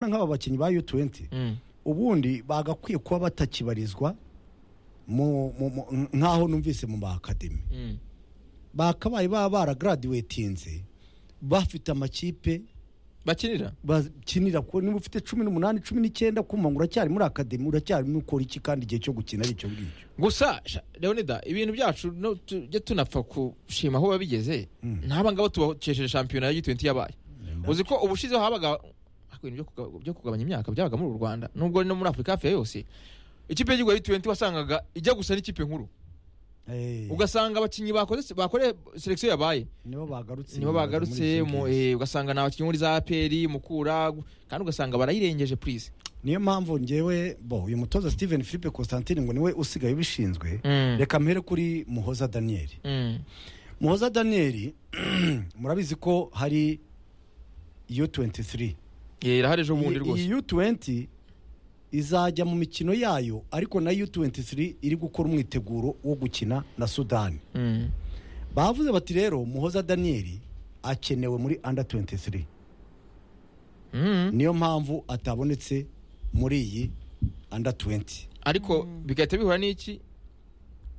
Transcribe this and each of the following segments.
nk'aba bakinnyi ba U20 ubundi bagakwiye kuba batakibarizwa mu- mu- mu- nk'aho numvise mu ma academy bakabaye baba baragraduatinze bafite amakipe bakinira bakinira kuko niba ufite cumi n'umunani cumi n'icyenda kumva ngo uracyari muri akademi uracyarimo ukora iki kandi igihe cyo gukina ari icyo ngicyo gusa sha, leonida ibintu byacu no tujya tunapfa kushima aho biba bigeze ntaba ngabo tubakesheje shampiyona ya G20 yabaye uzi ko ubushizeho habaga habaga ibintu byo kuga- byo kugabanya imyaka byabaga muri uru rwanda nubwo no muri afurika hafi ya yose ikipe y'igihugu ya G20 wasangaga ijya gusa n'ikipe nkuru Eh, ugasanga abakinnyi bakoze bakore selection yabaye nibo bagarutse nibo bagarutse mu- eh, ugasanga ni abakinnyi muri za aperi mukura kandi ugasanga barayirengeje purize niyo mpamvu ngewe bo uyu mutoza Steven Philippe Constantine ngo niwe usigaye ubishinzwe reka mpere kuri muhoza Daniel muhoza Daniel murabizi ko hari U23 irahari ejo bundi iyi rwose iyi U20 izajya mu mikino yayo ariko na U23 iri gukora umwiteguro wo gukina na Sudani Mm. bavuze bati rero muhoza daniyeli akenewe muri under 23 Mm. niyo mpamvu atabonetse muri iyi under 20 ariko bigahita bihura n'iki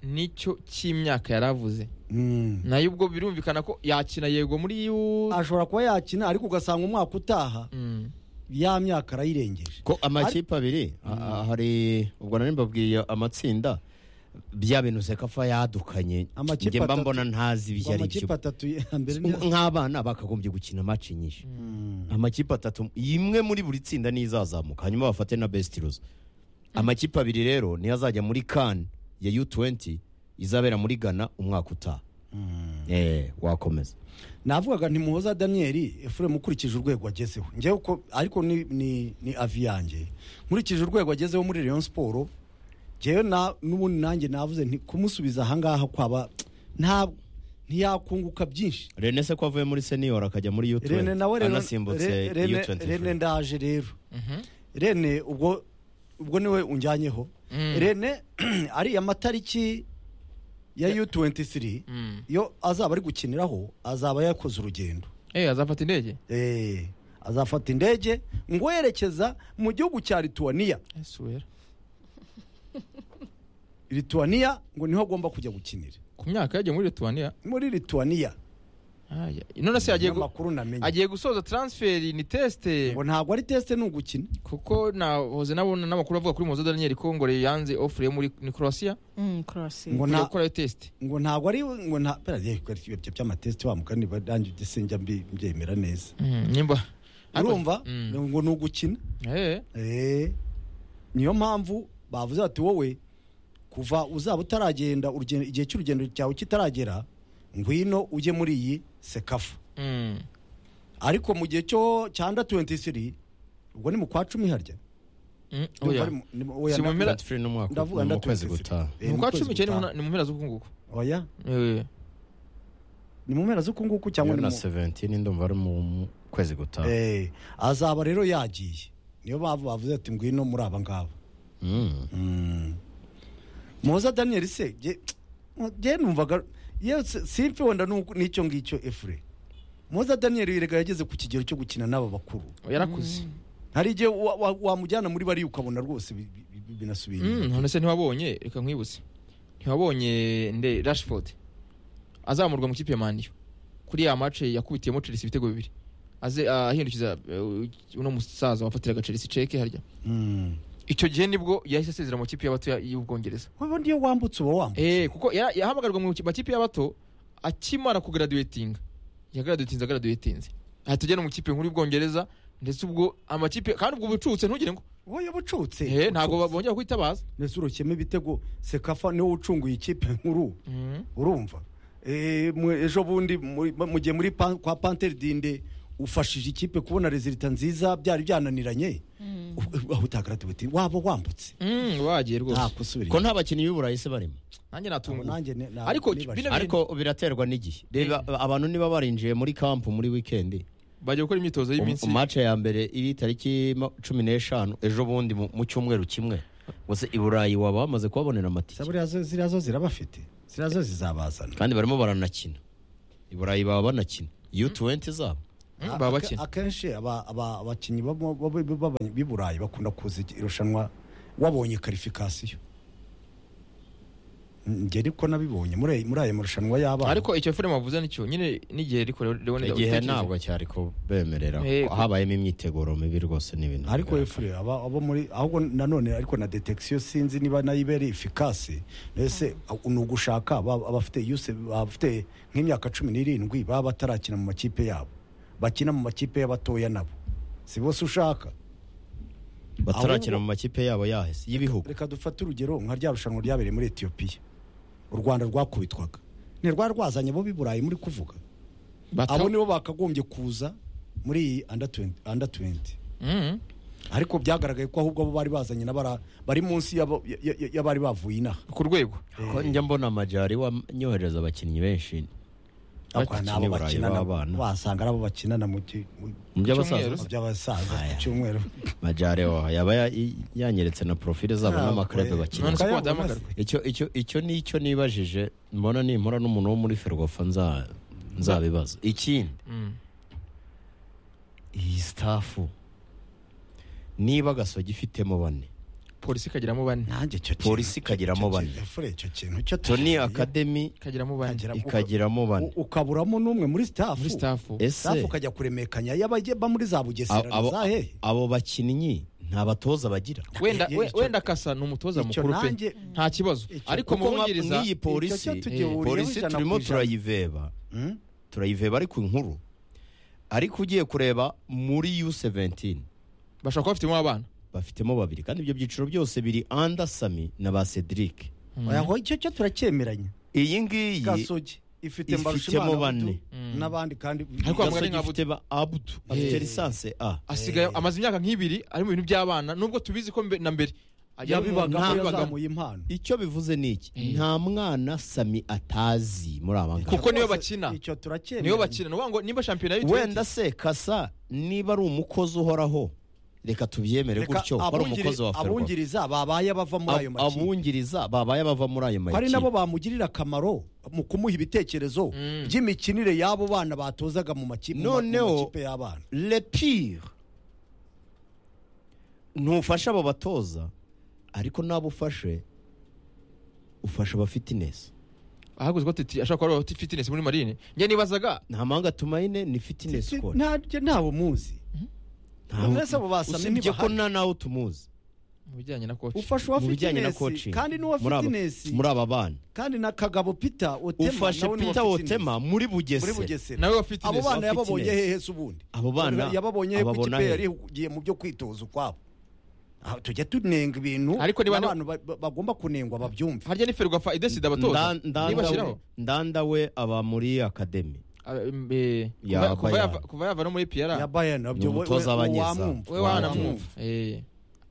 nicyo cy'imyaka yari avuze Mm. nayo ubwo birumvikana ko yakina yego muri yu ashobora kuba yakina ariko ugasanga umwaka utaha Mm. ya myaka arayirengeje ko amakipe abiri a- a- hari ubwo nari mbabwiye amatsinda bya bintu sekafa yadukanye Amakipe njye mba atatu. mbona ntazi Ngo ibyari amakipe atatu ya mbere ni nk'abana bakagombye gukina match nyinshi amakipe atatu imwe muri buri tsinda niyo izazamuka hanyuma bafate na best rules amakipe abiri rero niyo azajya muri kan ya u20 izabera muri ghana umwaka utaha eh wakomeza navugaga nti muhoza daniyeli efuremu ukurikije urwego agezeho ngewe uko ariko ni, ni, ni avi yanjye nkurikije urwego agezeho muri rayon siporo ngewe na n'ubundi nanjye navuze nti kumusubiza ahangaha kwaba nta ntiyakunguka byinshi rene se ko avuye muri senior akajya muri u20 rene nawe rero anasimbutse Re- Rene- u20 rene ndaje rero rene ubwo ubwo niwe unjyanyeho rene ariya matariki ya u23 Mm. yo azaba ari gukiniraho azaba yakoze urugendo eh azafata indege Eh, azafata indege ngo yerekeza mu gihugu cya lituwaniya esubira lituwaniya ngo niho agomba kujya gukinira ku myaka yagiye muri Lithuania muri lituwaniya Aya. none se agiye gu- amakuru namenye agiye gusoza transfer ni teste ngo ntabwo ari tesite ni ugukina kuko nahoze nabona n'amakuru avuga kuri Muhoza Daniel ko ngo yanze offer yo muri ni Croatia Mm, Croatia. ngo kujya nta gukora test ngo ntabwo ari ngo nta bera ye kwera ibyo by'amatesite wa mugani barangi udesenja mbyemera neza nimba urumva Mm. ngo ni ugukina eh Eh, niyo mpamvu bavuze bati wowe kuva uzaba utaragenda urugendo- igihe cy'urugendo cyawe kitaragera ngwino ujye muri iyi sekafa Mm. ariko mu gihe cyo cya anda 23 ubwo ni mu kwa cumi harya Mm. Oya. Ni mu- ni mu- oya, Si mu mpera- ndavuga- 23 n'umwaka ndavuga ni anda mu kwezi 23. gutaha Eh, ni mu kwa kwezi cumi cyane gutaha. ni mu mpera z'uku nguku oya Eh. ni mu mpera z'uku nguku cyangwa ni na mu 17 ndumva ari mu mu kwezi gutaha Eh, azaba rero yagiye niyo bavu bavuze ati ngwino muri aba ngaba Mm. muhoza daniel se jye- jye numvaga yewe si- simfe wenda n'uko- n'icyo ngicyo efure muhoza daniel yirega yageze ku kigero cyo gukina n'aba bakuru yarakuze hari igihe wa- wa- wamujyana muri bariya ukabona rwose bi- bi- bi- binasubiye inyuma. none se ntiwabonye reka nkwibutse ntiwabonye nde rashford azamurwa mu kipe ya maniyo kuri ya mace yakubitiyemo chelsea ibitego bibiri aze ahindukiza eh, uno musaza wafatiraga chelsea ceke harya Mm. icyo gihe nibwo yahise asezera mu kipe y'abato ya- y'ubwongereza wowe niyo wambutse uba wambutse eh kuko yara- yahamagarwa mu makipe y'abato akimara kugraduatinga yagraduatinze agraduatinze ahita ajya no mu kipe nkuru y'ubwongereza ndetse ubwo amakipe kandi ubwo bucutse ntugire ngo wowe yabucutse eh ntabwo bongera kwitabaza ndetse urukemo ibitego sekafa niwo ucunguye ikipe nkuru Mhm. urumva Eh, mwe- ejo bundi muri- mu gihe muri pan- kwa pantere dinde ufashije ikipe kubona rezilita nziza byari byananiranye Ub- aho utagaragaye uti waba wambutse Mm, wagiye rwose nta kusubira ko nta bakinnyi b'uburayi se barimo nanjye natunguwe nanjye ne- na- Ariko nibajije. bino- ariko biraterwa n'igihe reba abantu niba barinjiye muri kampu muri wikendi bajya gukora imyitozo um- y'iminsi umace ya mbere iri tariki ma- cumi n'eshanu ejo bundi mu mu cyumweru kimwe gusa i burayi waba bamaze Sa kubabonera amatike buriya zo- ziriya zo zirabafite ziriya zo zizabazana kandi barimo baranakina i burayi baba banakina u20 zabo Mm, baba bakina. akenshi aba- aba- abakinnyi baba- baba- baba- b'i burayi bakunda kuza irushanwa wabonye karifikasiyo njye ariko nabibonye muri aya- muri aya marushanwa y'abana ariko icyo filime wavuze nicyo nyine n'igihe ariko leonida igihe ntabwo cyari kubemerera Yego. habayemo imyiteguro mibi rwose n'ibintu ariko bigaragara. efure aba abo muri ahubwo nanone ariko na detekisiyo sinzi niba nayo ibera efikasi mbese ni ugushaka aba- abafite yuse abafite nk'imyaka cumi n'irindwi baba batarakina mu makipe yabo bakina mu makipe y'abatoya nabo si bose ushaka batarakina mu makipe yabo yahese y'ibihugu reka dufate urugero nka rya rushanwa ryabereye muri etiyopiya u rwanda rwakubitwaga ntirwari rwazanye abo b'i burayi muri kuvuga abo nibo bakagombye kuza muri iyi anda tuwenti ariko byagaragaye ko ahubwo abo bari bazanye n'abara bari munsi y'abo- y- y- y'abari bavuye inaha ku rwego ko njya mbona amajyari wanyohereza abakinnyi benshi ariko hari n'abo Bakina i Burayi bakinana b'abana. wasanga ari abo bakinana mu ki- mu- mu Cyumweru. by'abasaza mu by'abasaza ku cyumweru majyari wa yaba ya- yanyeretse na porofile zabo Ah, n'amakarebe oya. bakina None se ko Ukayabona badahamagarwa? se. icyo icyo icyo ni icyo nibajije mbona nimpora n'umuntu wo muri ferwafa nza nzabibaza ikindi Mm. iyi sitafu niba gasogi ifitemo bane polisi ikagiramo bane nanjye icyo kintu- Polisi ikagiramo icyo bane. kintu- Fure, icyo kintu icyo toni tugiye- akademi ikagiramo bane Ikagiramo- ikagiramo bane u- ukaburamo n'umwe muri muri sitafu staff ese safu ukajya kuremekanya y'abajya muri za bugesera abo- na abo- za hehe abo bakinnyi nta batoza bagira wenda Icyo- we- wenda kasa ni umutoza icyo mukuru pe nanjye- nta kibazo icyo- ariko kuko nka- mubungiriza nk'iyi polisi Icyo cyo tugihuriyeho polisi ijana ku turimo ijana. turayiveba Hmm? turayiveba ariko inkuru ariko ugiye kureba muri U17 bashobora kuba bafitemo abana bafitemo babiri kandi ibyo byiciro byose biri anda sami na ba Cedric oya ngo icyo cyo turacyemeranya iyi ngiyi gasogi ifite ifitemo mbarushimana bane. n'abandi kandi Ariko Gasogi mugani nka Abdu. ifite ba Abdu afite lisansi A asigaye amaze imyaka nk'ibiri ari mu bintu by'abana nubwo tubizi ko mbe- na mbere ajya mu- yabibaga mu- yabibagamo. yazamuye impano icyo bivuze ni iki Eh. nta mwana sami atazi muri aba ngaba Kuko niyo bakina. icyo turacyemera niyo bakina ni ukuvuga ngo nimba shampiyona y'u wenda se kasa niba ari umukozi uhoraho reka tubyemere gutyo ko ari umukozi wa Ferwafa. abungiriza babaye bava muri ayo Ab- makipe abungiriza babaye bava muri ayo ko ari nabo makipe bamugirira akamaro mu kumuha ibitekerezo by'imikinire y'abo bana batozaga mu maki- mu ma- mu Noneho- makipe y'abana le pire ntufashe abo batoza ariko nabo ufashe ufashe aba fitness ahagurutse ko titi ashobora kuba ari fitinesi muri marine njye nibazaga nta mahanga tumayine ni fitness Si- coach. nta- njye ntawe muzi Ntawe- Uretse abo basamye usibye ko ntibahari. nta nawe tumuzi mu bijyanye na koci ufasha uwa mu bijyanye na fitinesi coaching kandi n'uwa muri aba- fitinesi muri aba bana kandi na kagabo pita otema ufashe nawe ni uwa pita Fitinesi. wotema muri muri bugese bugesera nawe wa abo fitinesi bana wa fitness. yababonye hehe se ubundi Abo bana yababonye hehe ku ababona kipe hehe? yarigiye mu byo kwitoza ukwabo Ah, tujya tunenga ibintu Ariko niba- n'abantu ba- ba- bagomba kunengwa babyumve harya ni ferwafa idesida abatoza Nda- nibashyiraho ndandawe- ndandawe aba muri akademi Ah, eh, Ya kuva- kuva Bayern. yava- kuva yava no muri ya piyara bayern nabyo Ni we- umutoza we- abanyeza. wamwumva. we wana Wamwumva. mwumva Eh,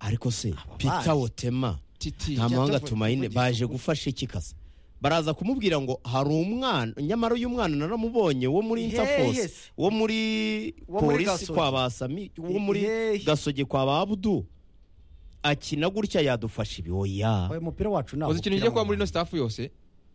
ariko se bazi. pita wotema titi nta mahanga tuvuge- tumayine tuvugisha baje ukuri. gufasha iki kasa baraza kumubwira ngo hari umwana nyamara uyu mwana naramubonye wo muri Hehe interforce se. wo muri Wo muri polisi Gasogi. kwa basami wo muri Hehe. gasogi kwa ba abudu akina gutya yadufasha ibi oya Oya, umupira wacu ntabwo uzi ikintu ukina ngiye kuba mu muri ino bantu. staff yose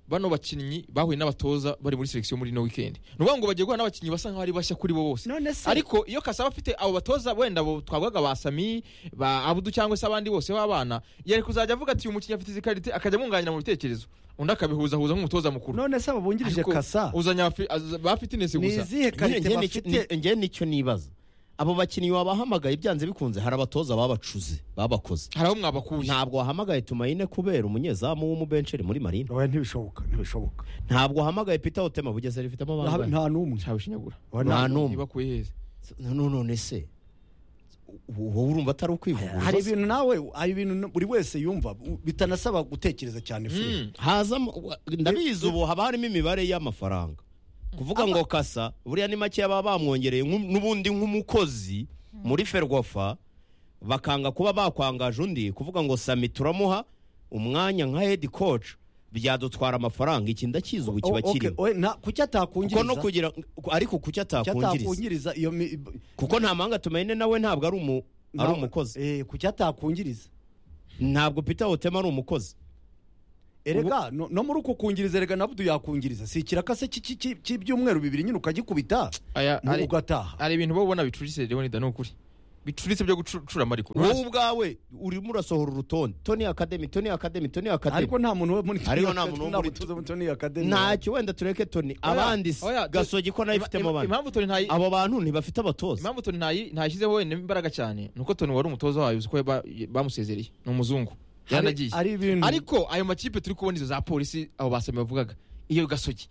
bano bakinnyi bahuye n'abatoza bari muri selection muri ino weekend ni ukuvuga ngo bagiye guhura n'abakinnyi basa nk'aho ari bashya kuri bo bose none se ariko iyo kasaba afite abo batoza wenda abo twavugaga ba sami ba abudu cyangwa se abandi bose b'abana yari kuzajya avuga ati uyu mukinnyi afite izi karite akajya amwunganira mu bitekerezo undi akabihuzahuza nk'umutoza mukuru none se ababungirije Ariko kasa uzanya abafi- az- ba fitinesi ni gusa izihe karite Nge- nge nicyo- bafite ni- nge nicyo nibaza abo bakinnyi wabahamagaye byanze bikunze hari abatoza babacuze babakoze hari abo mwabakuye ntabwo wahamagaye tumayine kubera umunyezamu w'umubenceri muri marine oya ntibishoboka ntibishoboka ntabwo wahamagaye pita wotema bugeze rifitemo nta abana nta n'umwe ntabishinyagura Oya, nta nta- n'umwe. ntibakuye heza none none se wowe urumva atari ukwivuguruza hari ibintu nawe hari ibintu buri wese yumva u- bitanasaba gutekereza cyane fure Mm. hazamo wa- ndabizi ubu haba harimo imibare y'amafaranga kuvuga ngo kasa buriya ni make baba bamwongereye nk'u- n'ubundi nk'umukozi muri ferwafa bakanga kuba bakwangaje undi kuvuga ngo sami turamuha umwanya nka hedi koci byadutwara amafaranga iki ndakizi ubu kiba O- okay, kirimo oya, nta- kuki kuko no atakungiriza kugira ariko kuki Kuki atakungiriza atakungiriza iyo mi- kuko nta mahanga tumayine nawe ntabwo ari umu- ari Nawe- umukozi eh, kuki atakungiriza ntabwo peter wotema ari umukozi erega no, no muri uko kungiriza erega nabudu yakungiriza si ikirakase cy'iki- cy'i- cy'ibyumweru bibiri nyine ukagikubita aya mu- ari ugataha hari ibintu bo ubona bicuritse Leonida ni ukuri bicuritse byo gucura amariko wowe ubwawe urimo urasohora urutonde toni akademi toni akademi toni akademi ariko nta muntu wo muri Ariko nta muntu wo muri- tuzi muri Tony Academy. ntacyo wenda tureke toni abandi si oya, tu- gasogi ko nayo ifitemo Ima- ima- abandi impamvu Tony ntayi abo bantu ntibafite abatoza impamvu Tony ntayi ntashyizeho wenda imbaraga cyane nuko Tony wari umutoza wayo uzi ko yaba- bamusezereye ni umuzungu Hari- yaranagiye hari ibintu ariko ayo makipe turi kubona izo za polisi abo basame bavugaga iyo gasogi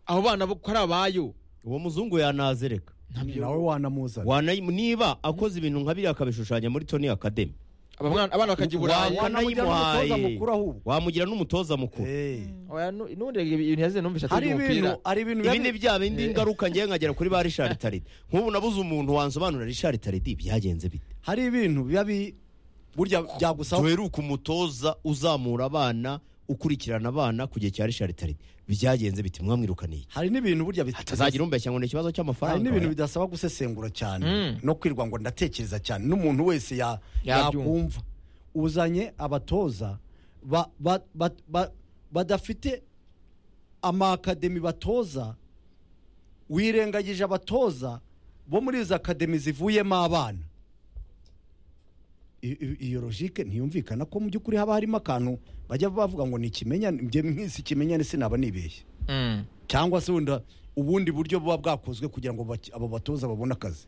abo bana bo ko ari abayo uwo muzungu yanazereka ntabyo nawe wanamuzana Wanayi- niba akoze ibintu nka biriya akabishushanya muri toni akademi aba mwana- abana bakajya i burayi Wa- wanayimuhaye n'umutoza mukuru ahubwo. wamugira n'umutoza mukuru Eh. Oya, nu- n'ubundi ibintu yazanye numvise hari atazi ibintu umupira hari ibintu ibi ni biba- bya bindi ngaruka ngewe nkagera kuri ba rishari taridi nk'ubu nabuze umuntu wansobanura rishari taridi byagenze bite hari ibintu biba bi- burya byagusaba duheruka umutoza uzamura abana ukurikirana abana ku gihe cya rishari taridi byagenze bite mwamwirukaniye hari n'ibintu burya bit- atazagira umbeshya ngo ni ikibazo hari cy'amafaranga n'ibintu bidasaba gusesengura cyane Mm. no kwirwa ngo ndatekereza cyane n'umuntu wese ya- Yabyumva. yakumva uzanye abatoza ba- ba- ba- ba- badafite amakademi batoza wirengagije abatoza bo muri izo akademi zivuyemo abana I- i- iyo logike ntiyumvikana ko mu by'ukuri haba harimo akantu bajya bavuga ngo ni ikimenyane njye mwese ikimenyane sinaba nibeshye Mm. cyangwa se wenda ubundi buryo buba bwakozwe kugira ngo baki- abo batoza babone akazi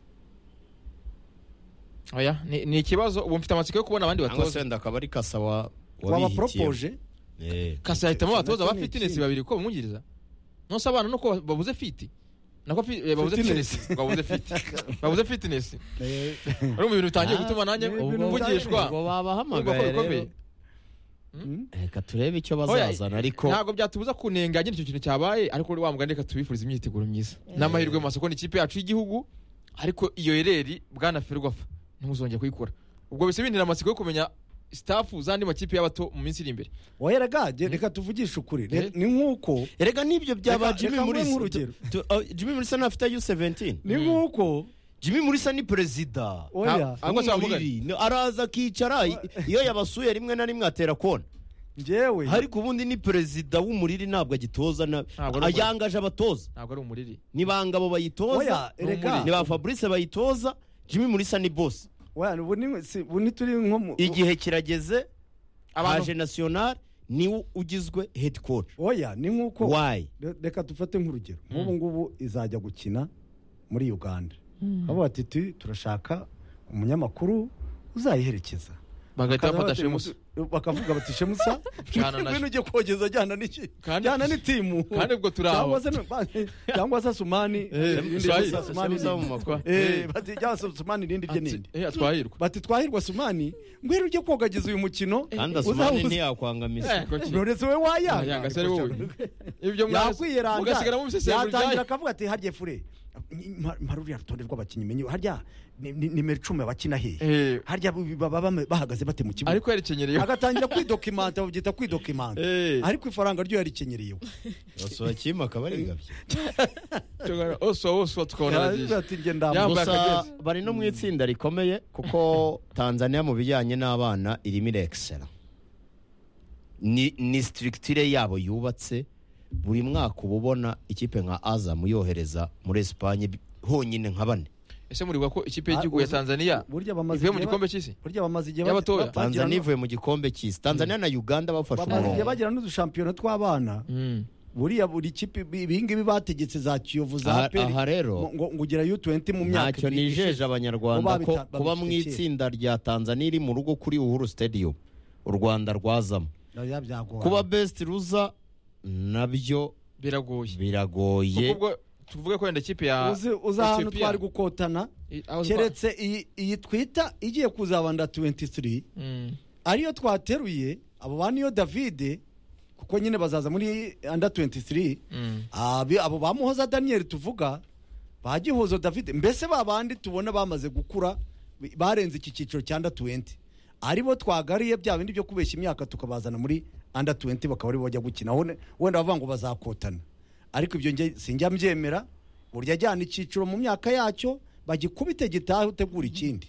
oya ni ni ikibazo ubu mfite amatsiko yo kubona abandi cyangwa batoza se wenda akaba ari kasa wa wabihitiyemo. wabaporopoje Eh. kasa yahitamo abatoza Nacyo ba ni fitinesi ikindi. babiri ko bamwungiriza nonse abana nuko ba- babuze fiti nako fi- eh, babuze Fitinesi. fitinesi babuze fiti babuze fitinesi urumva ibintu bitangiye Ah, gutuma nanjye ibintu mvugishwa ubwo Urumva ko babahamagaye bikomeye. rero reka turebe icyo Oya, bazazana ariko ntabwo byatubuza kunenga nyine icyo kintu cyabaye ariko wa mugani reka tubifurize imyiteguro myiza n'amahirwe mu masoko ni ikipe yacu y'igihugu ariko iyo ereri bwana ferwafa ntimuzongere kuyikora ubwo bisa bintera amatsiko yo kumenya staff z'andi makipe y'abato mu minsi iri imbere wayeraga reka tuvugishe ukuri Re- Eh. ni nk'uko erega n'ibyo byaba Reka- jimmy reka nguhe murisa nk'urugero. Tu- oh, jimmy murisa ntafite u17 ni nk'uko jimmy murisa ni perezida oya Ah, ahubwo si abamugana. Umuriri. No, araza akicara i- iyo yabasuye rimwe na rimwe atera kona njyewe ariko ubundi ni perezida w'umuriri ntabwo agitoza na- Ntabwo ari umuriri. yangaje abatoza ntabwo ari umuriri ni ba ngabo bayitoza oya ni umuriro. ni erega ba fabrice bayitoza jimmy murisa ni boss oya ubu ni- si- ubu ntituri nko mu igihe kirageze Abantu- haje national niwe ugizwe head coach oya ni nk'uko why Re- reka dufate nk'urugero nk'ubu ngubu izajya gukina muri uganda bavuga ati "Tu- turashaka umunyamakuru uzayiherekeza bagahita Bakaza bafata bati- shemusa bakavuga bati shemusa Jana na- ngwino ujye kogeza ajyana n'iki Kandi- jyana n'itimu kandi ubwo turi aho. Cyangwa se ni- cyangwa se sumani irindi Sumani. risa, Sumani Shemuza irindi. mumakwa. Eh, bati cyangwa se sumani irindi rye Ati- n'indi eh, atwahirwa bati twahirwa sumani ngwino ujye kogagiza uyu mukino kandi uzawuzi- asumani ntiyakwangamiza Eh, koki. Knowless we wayanga Yanga, se ari wowe. ibyo yakwiyeranga mugasigara mubisesengura yatangira ibyayo akavuga ati harya fure mparuriya rutonde rw'abakinnyi menye harya ni- ni- nimero icumi bakina hehe Eh, harya baba bame- bahagaze bate mu kibuga ariko yarikenyereye agatangira kwidokimanta babyita kwidokimanta Eh. ariko ifaranga ryo yarikenyereye basubakiyemo akaba ari ingabyo oswa oswa tukabona aragiye ati njye ndambuka Yambaye gusa akagezi. bari no mu itsinda rikomeye kuko tanzania mu bijyanye n'abana irimo irekisera ni ni sitirikitire yabo yubatse buri mwaka uba ubona ikipe nka azamu yohereza muri esipanye bi- honyine nka bane ese muribuka ko ikipe Ah, y'igihugu ya uzi- tanzania burya bamaze ivuye mu igihe gikombe ba- cy'isi burya bamaze igihe Y'abatoya. bagira- tanzania ivuye mu gikombe cy'isi tanzania na uganda bafashe bamaze igihe umurongo bagira n'udushampiyona tw'abana Mm. buriya buri kipe bi- ibingibi bategetse za kiyovu za Aha- aperi aha rero, ngo ngo ugera u20 mu myaka ntacyo ibiri nijeje ishize. abanyarwanda Kuba ko babita- kuba mu babifitiye. itsinda rya tanzania iri mu rugo kuri uhuru stadium u rwanda rwazamo Oya, byagorana. kuba best ruza nabyo biragoye biragoye kuko ubwo tuvuge ko wenda ikipe ya uzi uzi ahantu Ethiopia- twari gukotana I- aho- keretse iyi- iyi twita igiye kuzabanda 23 Mm. ariyo twateruye abo ba niyo davide kuko nyine bazaza muri under 23 Mm. Abi- abo ba muhoza daniel tuvuga ba gihozo davide mbese ba bandi tubona bamaze gukura bi- barenze iki cyiciro cya under 20 aribo twagariye bya bindi byo kubeshya imyaka tukabazana muri under 20 bakaba aribo bajya gukina Aho ne- wenda bavuga ngo bazakotana ariko ibyo nge sinjya mbyemera burya ajyana icyiciro mu myaka yacyo bagikubite gitaha utegura ikindi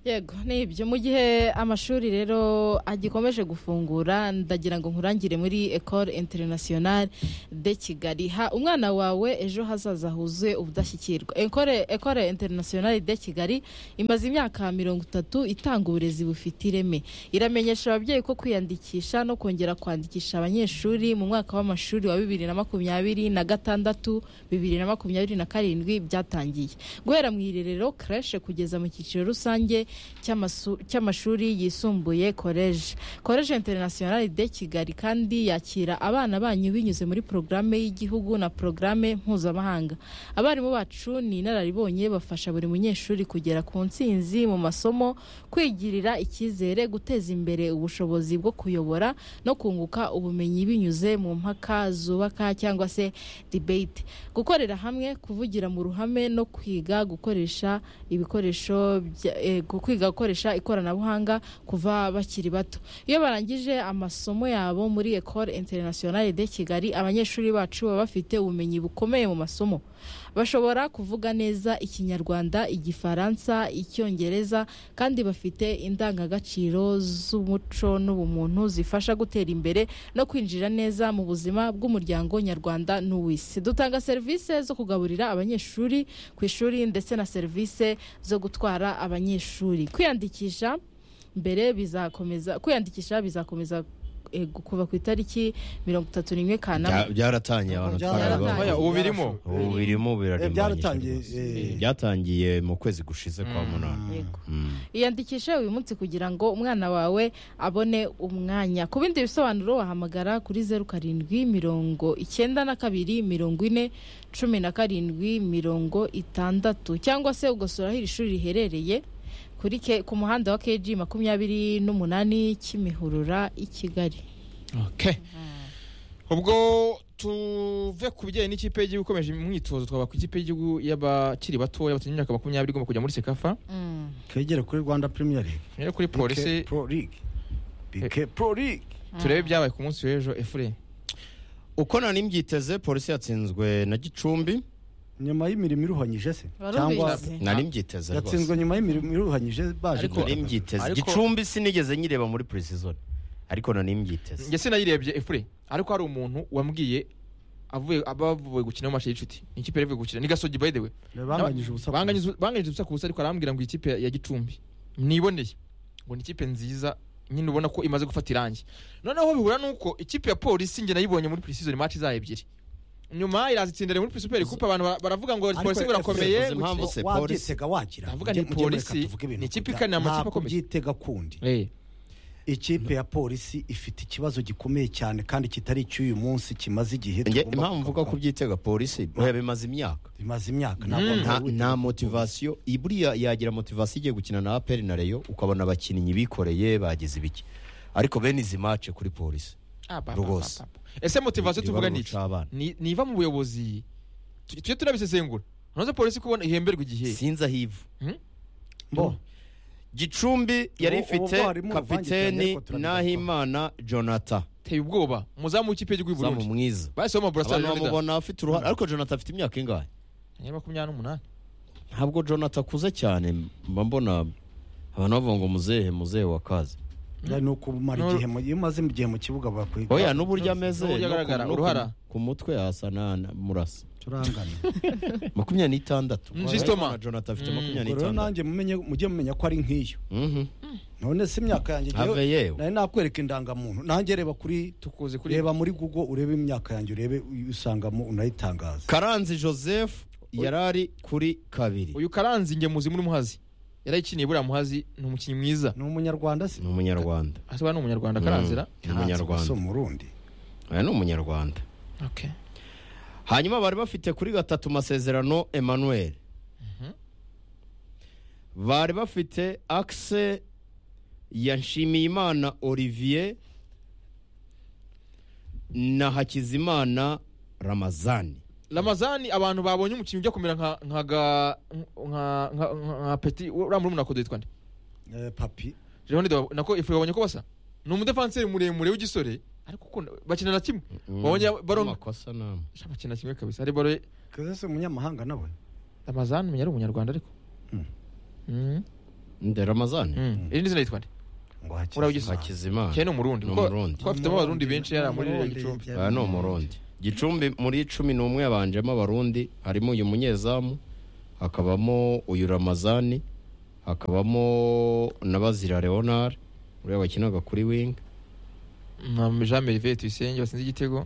yego ni ibyo mu gihe amashuri rero agikomeje gufungura ndagira ngo nkurangire muri ecole internationale de kigali ha umwana wawe ejo hazaza huzuye ubudashyikirwa ecole ecole internationale de kigali imaze imyaka mirongo itatu itanga uburezi bufite ireme iramenyesha ababyeyi ko kwiyandikisha no kongera kwandikisha abanyeshuri mu mwaka w'amashuri wa bibiri na makumyabiri na gatandatu bibiri na makumyabiri na karindwi byatangiye guhera mu irerero kareshe kugeza mu cyiciro rusange cy'amasu- cy'amashuri yisumbuye koleje koleje interinasiyonali de kigali kandi yakira abana banyu binyuze muri porogaramu y'igihugu na porogaramu mpuzamahanga abarimu bacu ni inararibonye bafasha buri munyeshuri kugera ku ntsinzi mu masomo kwigirira icyizere guteza imbere ubushobozi bwo kuyobora no kunguka ubumenyi binyuze mu mpaka zubaka cyangwa se debate gukorera hamwe kuvugira mu ruhame no kwiga gukoresha ibikoresho bya- eh, gu- kwiga gukoresha ikoranabuhanga kuva bakiri bato iyo barangije amasomo yabo muri ecole internationale de kigali abanyeshuri bacu baba bafite ubumenyi bukomeye mu masomo bashobora kuvuga neza ikinyarwanda igifaransa icyongereza kandi bafite indangagaciro z'umuco n'ubumuntu zifasha gutera imbere no kwinjira neza mu buzima bw'umuryango nyarwanda n'uw'isi dutanga serivisi zo kugaburira abanyeshuri ku ishuri ndetse na serivisi zo gutwara abanyeshuri kwiyandikisha mbere bizakomeza kwiyandikisha bizakomeza eh, kuva ku itariki mirongo itatu n'imwe kanama Bya- byaratangiye abantu Byaratangiye. twarabibahuye. Oya, ubu birimo ubu birimo Eh, byaratangiye birarimbanyije eh, byatangiye mu kwezi gushize kwa Mm. munani Yego. Mm. iyandikishe uyu munsi kugira ngo umwana wawe abone umwanya ku bindi bisobanuro wahamagara kuri zeru karindwi mirongo icyenda na kabiri mirongo ine cumi na karindwi mirongo itandatu cyangwa se ugasura aho iri shuri riherereye kuri ke- ku muhanda wa kg makumyabiri n'umunani kimihurura i kigali Okay. ubwo tuve ku bijyanye n'ikipe y'igihugu ikomeje imyitozo twaba ku ikipe y'igihugu y'abagakiri batoya batagira imyaka makumyabiri igomba kujya muri sekafa twegere kuri rwanda premier league rero kuri polisi BK pro league BK pro league turebe ibyabaye ku munsi w'ejo efure uko nani mbyiteze polisi yatsinzwe na gicumbi nyuma y'imirimo iruhanyije se cyangwa Barubizi. nari mbyiteze yatsinzwe rwose nyuma y'imirimo iruhanyije baje Ariko- nari mbyiteze Ariko- gicumbi sinigeze nyireba muri precision ariko nani mbyiteze njye sinayirebye efure ariko hari umuntu wambwiye avuye bavuye gukina mu mashe y'inshuti Ni ikipe yari ivuye gukina ni gasogi by the way banganyije ubusa Banganyije- banganyije ubusa ku busa ariko arambwira ngo ikipe ya gicumbi niboneye ngo ni ikipe nziza nyine ubona ko imaze gufata irangi noneho bihura nuko ikipe ya polisi njye nayibonye muri preseason match zayo ebyiri nyuma irazitsindira muri super cup abantu bara- baravuga ngo Ariko polisi F- birakomeye F- impamvu gukina- se polisi- wabyitega wagira Ndavuga Mujye- ni mujye mureka polisi, tuvuge ibintu ni ikipe guda. ikana amakipe Nta akomeye. kubyitega kundi Eh, ikipe ya polisi ifite ikibazo gikomeye cyane kandi kitari icy'uyu munsi kimaze igihe njye tugomba impamvu mvuga kugarukaho. ko byitega polisi buhe bimaze imyaka bimaze imyaka Mm. nta, ntabwo nta motivasiyo buriya yagira motivasiyo igiye gukina na aperi na reyo ukabona abakinnyi bikoreye bagize ibiki ariko bene izi mace kuri polisi ah, ba- ba- Rwose. ba- ba- ba. ese motivation tuvuga ni iki? n'iki Ni- niva mu buyobozi tu- tujye tunabisesengura noneho polisi kubona ihemberwa igihe sinzi aho ivu Bo, gicumbi yari Ubu- ubu ifite bwarimu buvangitiranye, kapiteni ariko turabigarukaho. n'ahimana jonatha teye ubwoba umuzamu w'ikipe y'igihugu y'u zamu burundi mwiza bahise abantu bamubona bamubona afite uruhare ariko jonathan afite imyaka ingahe makumyabiri n'umunani ntabwo jonathan akuze cyane mba mbona abantu bavuga ngo muzehe muzehe wa kazi ya ni ukumara No. igihe mu- iyo umaze igihe mu kibuga bakwiga oya n'uburyo ameze N'uburyo no ku- agaragara, no ku- uruhara. ku mutwe hasa na na- murasa turangana makumyabiri n'itandatu Mm, Justin Ma. Urabona jonathan afite Mm. makumyabiri Ubwo rero n'itandatu nanjye mumenye mujye mumenya ko ari nk'iyo Mhm. none si imyaka yanjye njyewe- Have yewe nari nakwereka indangamuntu nanjye reba kuri tukuze kuri reba muri google urebe imyaka yanjye urebe usangamo unayitangaza karanzi joseph yarari kuri kabiri uyu karanzi nge muzi muri muhazi yarayikiniye buriya muhazi ni umukinnyi mwiza ni umunyarwanda si ni umunyarwanda asaba ni umunyarwanda Mm. karanzira Ni umunyarwanda. si umurundi oya ni umunyarwanda okay. hanyuma bari bafite kuri gatatu masezerano emmanuel bari bafite akise ya nshimiyimana olivier na hakizimana ramazani ramazani abantu babonye umukinnyi ujya kumera nka nka ga- nka nka nka- nha peti uriya muri munakodo yitwa nde Eh, papi Jean-Claude Deba- nako ifu babonye ko basa ni umudefanseri muremure w'igisore ariko ukunda- bakina na kimwe babonye baro amakosa namwe Sha, bakina kimwe kabisa hari baro kaze si umunyamahanga nawe ramazani umenya ari umunyarwanda ariko Mm. Mm. nde ramazani iri ni izina yitwa nde ngo hakizimana Urabyisa. hakizimana cyane ni umurundi Ni kuko Umurundi. kuko afitemo abarundi benshi yari muri iriya gicumbi aha ni umurundi gicumbi muri cumi n'umwe yabanjemo abarundi harimo uyu munyezamu hakabamo uyu ramazani hakabamo na bazira leonard uriya wakinaga kuri winga na jean merive tuyisenge batsinze igitego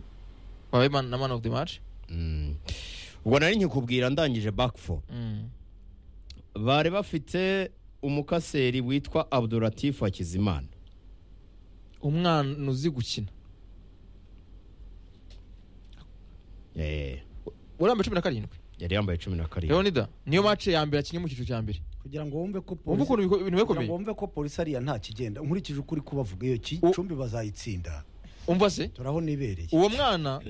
wabaye man- na man of the match Mm. ubwo nari nkikubwira ndangije bakifo Mm. bari bafite umukaseri witwa abduratifu hakizimana umwana uzi gukina Eh, uramba cumi na karindwi yari yambaye cumi na karindwi leonida niyo match ya mbere akinnye mu cyiciro cya mbere kugira ngo wumve ko wumva polisi ukuntu ibiko- ibintu kugira bikomeye ngo wumve ko polisi ariya nta kigenda nkurikije ukuri kubavuga iyo ki- U- cumbi bazayitsinda umva se turaho nibereye uwo mwana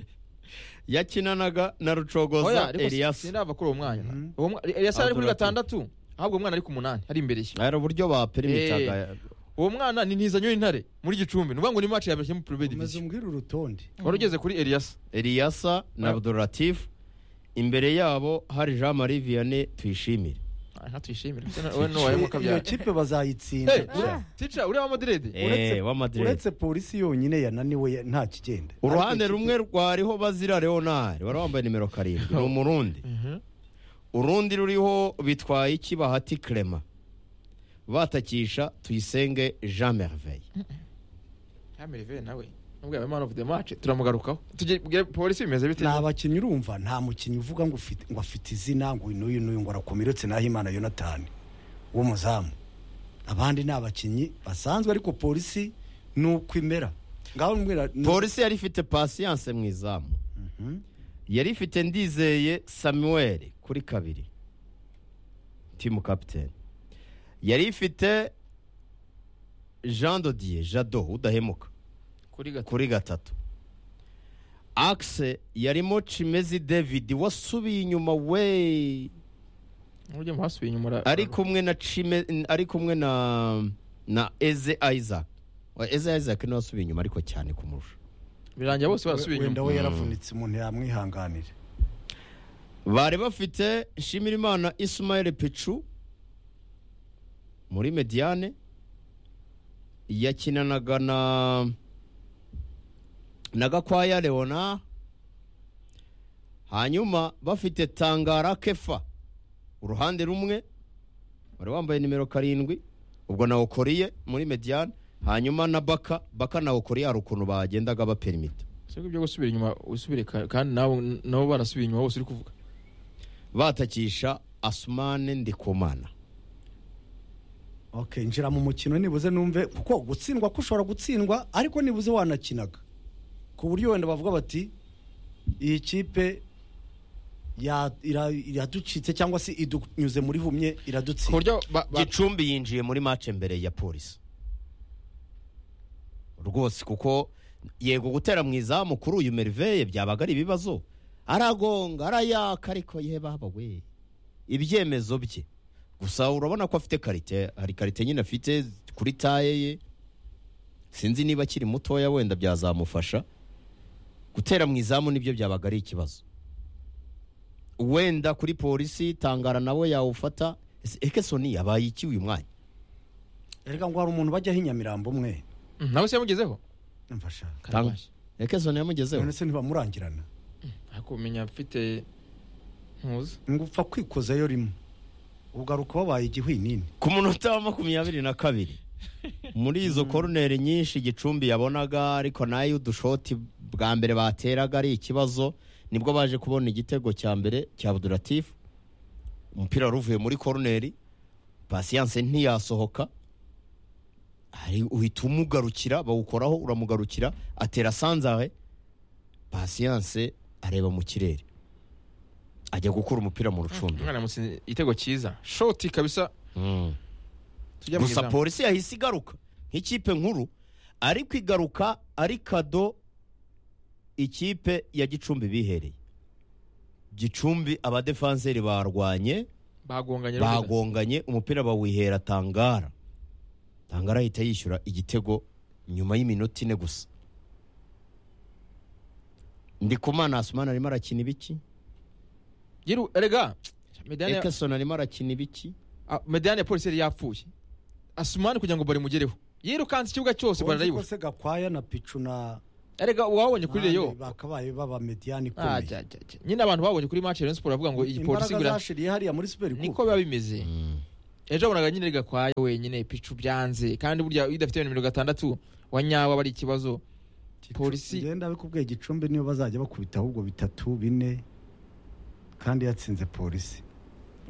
yakinanaga na oya rucogoza ariko elias sinava kuri uwo mwana Mhm. Uwo mwa- eliyasi ari kuri Abdullah Tun. gatandatu ahubwo uwo mwana ari ku munani ari imbere ye hari uburyo baperimitaga uwo mwana ni ntizanyo y'intare muri gicumbi ni ukuvuga ngo ni match ya mbere mu purebe umaze divisiyo umbwira urutonde wari ugeze kuri eliyasi eliyasa na Oya. abduratifu imbere yabo hari jean marie vianney tuyishimire nka tuyishimire Ndetse na- wowe n'uwahemuka iyo kabyara kipe Hey, bazayitsinda ure- tica uriya wa madirede Uretse- Eh, w'amadirede uretse polisi yonyine yananiwe ya- nta kigenda uruhande rumwe rwariho bazira leonard wari wambaye nimero karindwi ni umurundi urundi ruriho bitwaye iki bahati clement batakisha tuyisenge jean merveille yamirive nawe nubwo yabaye man of the match turamugarukaho Tugire- bwire polisi bimeze bite ni abakinnyi urumva nta mukinnyi uvuga ngo ufite- ngo afite izina ngo uyu n'uyu n'uyu ngo arakomeye uretse nahimana yonatani w'umuzamu abandi ni abakinnyi basanzwe ariko polisi ni uko imera ngaho mbwira ni- polisi yari ifite pasiyanse mu izamu Mhm. yari ifite ndizeye samuel kuri kabiri timu kapitene yari ifite jean dodier jado udahemuka kuri gatatu kuri gatatu akise yarimo cimezi david wasubiye inyuma we ujye mu hasubiye inyuma ura- ari kumwe na cime ari kumwe na na eze isaac Wa- eze isaac niwe wasubiye inyuma ariko cyane kumurusha birangira bose barasubiye wenda inyuma we yaravunitse umuntu yamwihanganire bari bafite nshimirimana ismael picu muri mediane yakinanaga na na gakwaya leona hanyuma bafite tangara kefa uruhande rumwe wari wambaye nimero karindwi ubwo na okoriye muri mediane hanyuma na baka baka na okoriye hari ukuntu bagendaga baperimita si ibyo gusubira inyuma usubire ka- kandi nawe nabo barasubiye inyuma bose uri kuvuga batakisha asumane ndikumana okay njira mu mukino nibuze numve kuko gutsindwa ko ushobora gutsindwa ariko nibuze wanakinaga ku buryo wenda bavuga bati iyi kipe ya- ira- iraducitse cyangwa se idunyuze muri humye ku iradutsinda buryo ba- ba- gicumbi yinjiye muri match mbere ya polisi rwose kuko yego gutera mu izamu kuri uyu meriveye byabaga ari ibibazo aragonga arayaka ariko ye baba we ibyemezo bye gusa urabona ko afite karite hari karite nyine afite kuri taye ye sinzi niba akiri mutoya wenda byazamufasha gutera mu izamu nibyo byabaga ari ikibazo wenda kuri polisi tangara nawe yawufata Ese ekesoni yabaye iki uyu mwanya reka ngo hari umuntu bajyaho inyamirambo umwe Mm, nawe se yamugezeho mfasha Tang- ekesoni yamugezeho none se ntibamurangirana ariko umenya mfite ntuzi ngo upfa kwikozayo rimwe ugaruka wabaye igihwinini ku munota wa makumyabiri na kabiri muri izo koroneri nyinshi gicumbi yabonaga ariko nayo udushoti bwa mbere bateraga ari ikibazo nibwo baje kubona igitego cya mbere cya abduratifu umupira wari uvuye muri koroneri pasiyanse ntiyasohoka hari uhita umugarukira bawukoraho uramugarukira atera sanzare pasiyanse areba mu kirere ajya gukura umupira mu rucundura umwana yamutsinze igitego cyiza shoti kabisa Mm. tujya mu gusa izamu polisi yahise igaruka nk'ikipe nkuru ariko igaruka ari kado ikipe ya gicumbi bihereye gicumbi abadefanseri barwanye bagonganye n'undi. bagonganye umupira bawihera tangara tangara ahita yishyura igitego nyuma y'iminota ine gusa ndikumana asumana arimo arakina ibiki Yiru- erega medani ya- ekesoni arimo arakina ibiki ah, medani ya polisi yari yapfuye asumani kugira ngo barimugereho yirukanse ikibuga cyose bararayibura se gakwaya na picu na erega uwabonye kuri reyo abandi bakabaye baba mediyani Ah, ikomeye jya, jya, jya. nyine abantu babonye kuri match ya Rayon Sports bavuga ngo iyi polisi imbaraga igura zashiriye hariya muri super niko Cup. biba bimeze ejo wabonaga nyine gakwaya wenyine picu byanze kandi burya iyo udafite ibintu mirongo itandatu wa nyawo aba ari ikibazo polisi- Gicumbi- ngenda bikubwiye gicumbi niyo bazajya bakubita ahubwo bitatu bine kandi yatsinze polisi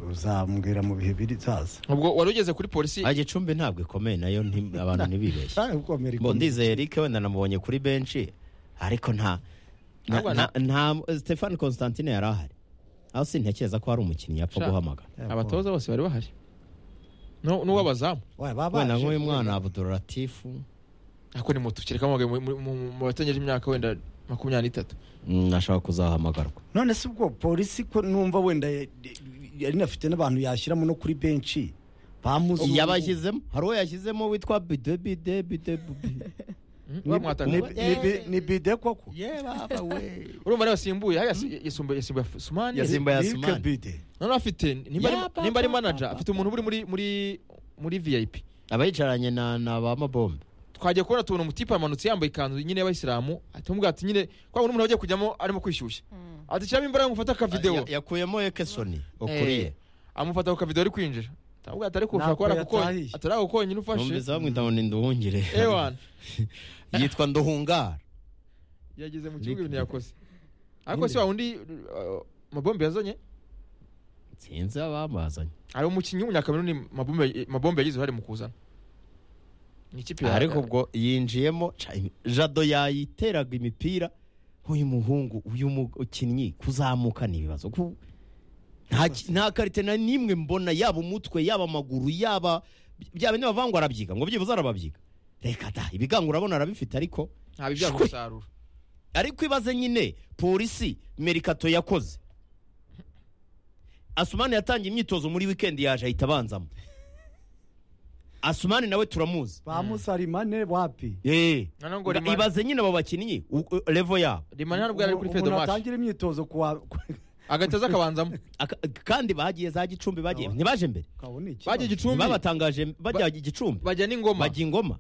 uzambwira mu bihe biri zaza ubwo wari ugeze kuri polisi Ah, gicumbi ntabwo ikomeye nayo nti- abantu ntibibeshye Nawe kuko Amerika- Bo, ndizeye Eric wenda namubonye kuri benshi ariko nta na- Ahubwo na- nta Stefan Constantine yari ahari aho sintekereza ko hari umukinnyi yapfa Sha. guhamagara abatoza bose bari bahari No- n'uw'abazamu Oya, babaje. wenda nk'uyu mwana Abdulatifu ako ni muto kereka mu- mu- mu- mu batangeje imyaka wenda makumyabiri n'itatu mm, ashobora kuzahamagarwa none se ubwo polisi ko numva wenda ya- yari inafite n'abantu yashyiramo no kuri benshi bamuzi yabashyizemo hari uwo yashyizemo witwa bide bide bide bide Mm, Ni- bamwataka. ni- ni bi- ni bide koko ye baba we urumva ariyo asimbuye hariya si- yasimbuye yasimbuye sumani Yasimbuye- Simba ya Nike Sumani. bide none afite nimba ari- Ya, papa, nimba ari manager papa. afite umuntu uri muri muri muri vip abayicaranye na na ba mabombe twagiye kubona tubona umutipe amanutse yambaye ikanzu nyine y'abayisilamu atumubwira ati nyine kwa wundi umuntu wagiye kujyamo arimo kwishyushya ati shyiramo imbaraga ngufate akavidewo Ya- yakuyemo ekesoni ukuriye amufata ku kavidewo ari kwinjira atamubwira ati ariko ushobora Ntabwo kuba arakukonye yatahiye. atari ako konyine ufashe numvise bamwita ngo ni nduhungire ewana yitwa nduhungara yageze mu kibuga Nick- ibintu yakoze ariko si wa wundi uh, mabombe yazanye sinzi abamazanye hari umukinnyi w'umunyakameruni Mabombe- mabombe yagize uruhare mu kuzana ni ikipe ya- ariko ubwo yinjiyemo ca- jado yayiteraga imipira uyu muhungu uyu mukinnyi kuzamuka ni ibibazo ku- nta ki- nta karite na nimwe mbona yaba umutwe yaba amaguru yaba bya bindi bavuga ngo arabyiga ngo byibuze arababyiga reka da ibigango urabona arabifite ariko nta bibyara Shwe. umusaruro ariko ibaze nyine polisi merikato yakoze asumani yatangiye imyitozo muri wikendi yaje ahita abanzamo asumani nawe turamuzi bamusarimane wapi Eh. Noneho ngo Ba- Rimani- ibaze nyine abo bakinnyi u- u- levo yabo rimani hano ubwo yari ari kuri Umuntu fedo maci atangira imyitozo kuwa agatoza akabanzamo Aka- kandi bagiye za gicumbi bagiye Aba- ntibaje mbere kabone iki bagiye gicumbi ntibabatangaje bajya gicumbi bajya n'ingoma bajya ingoma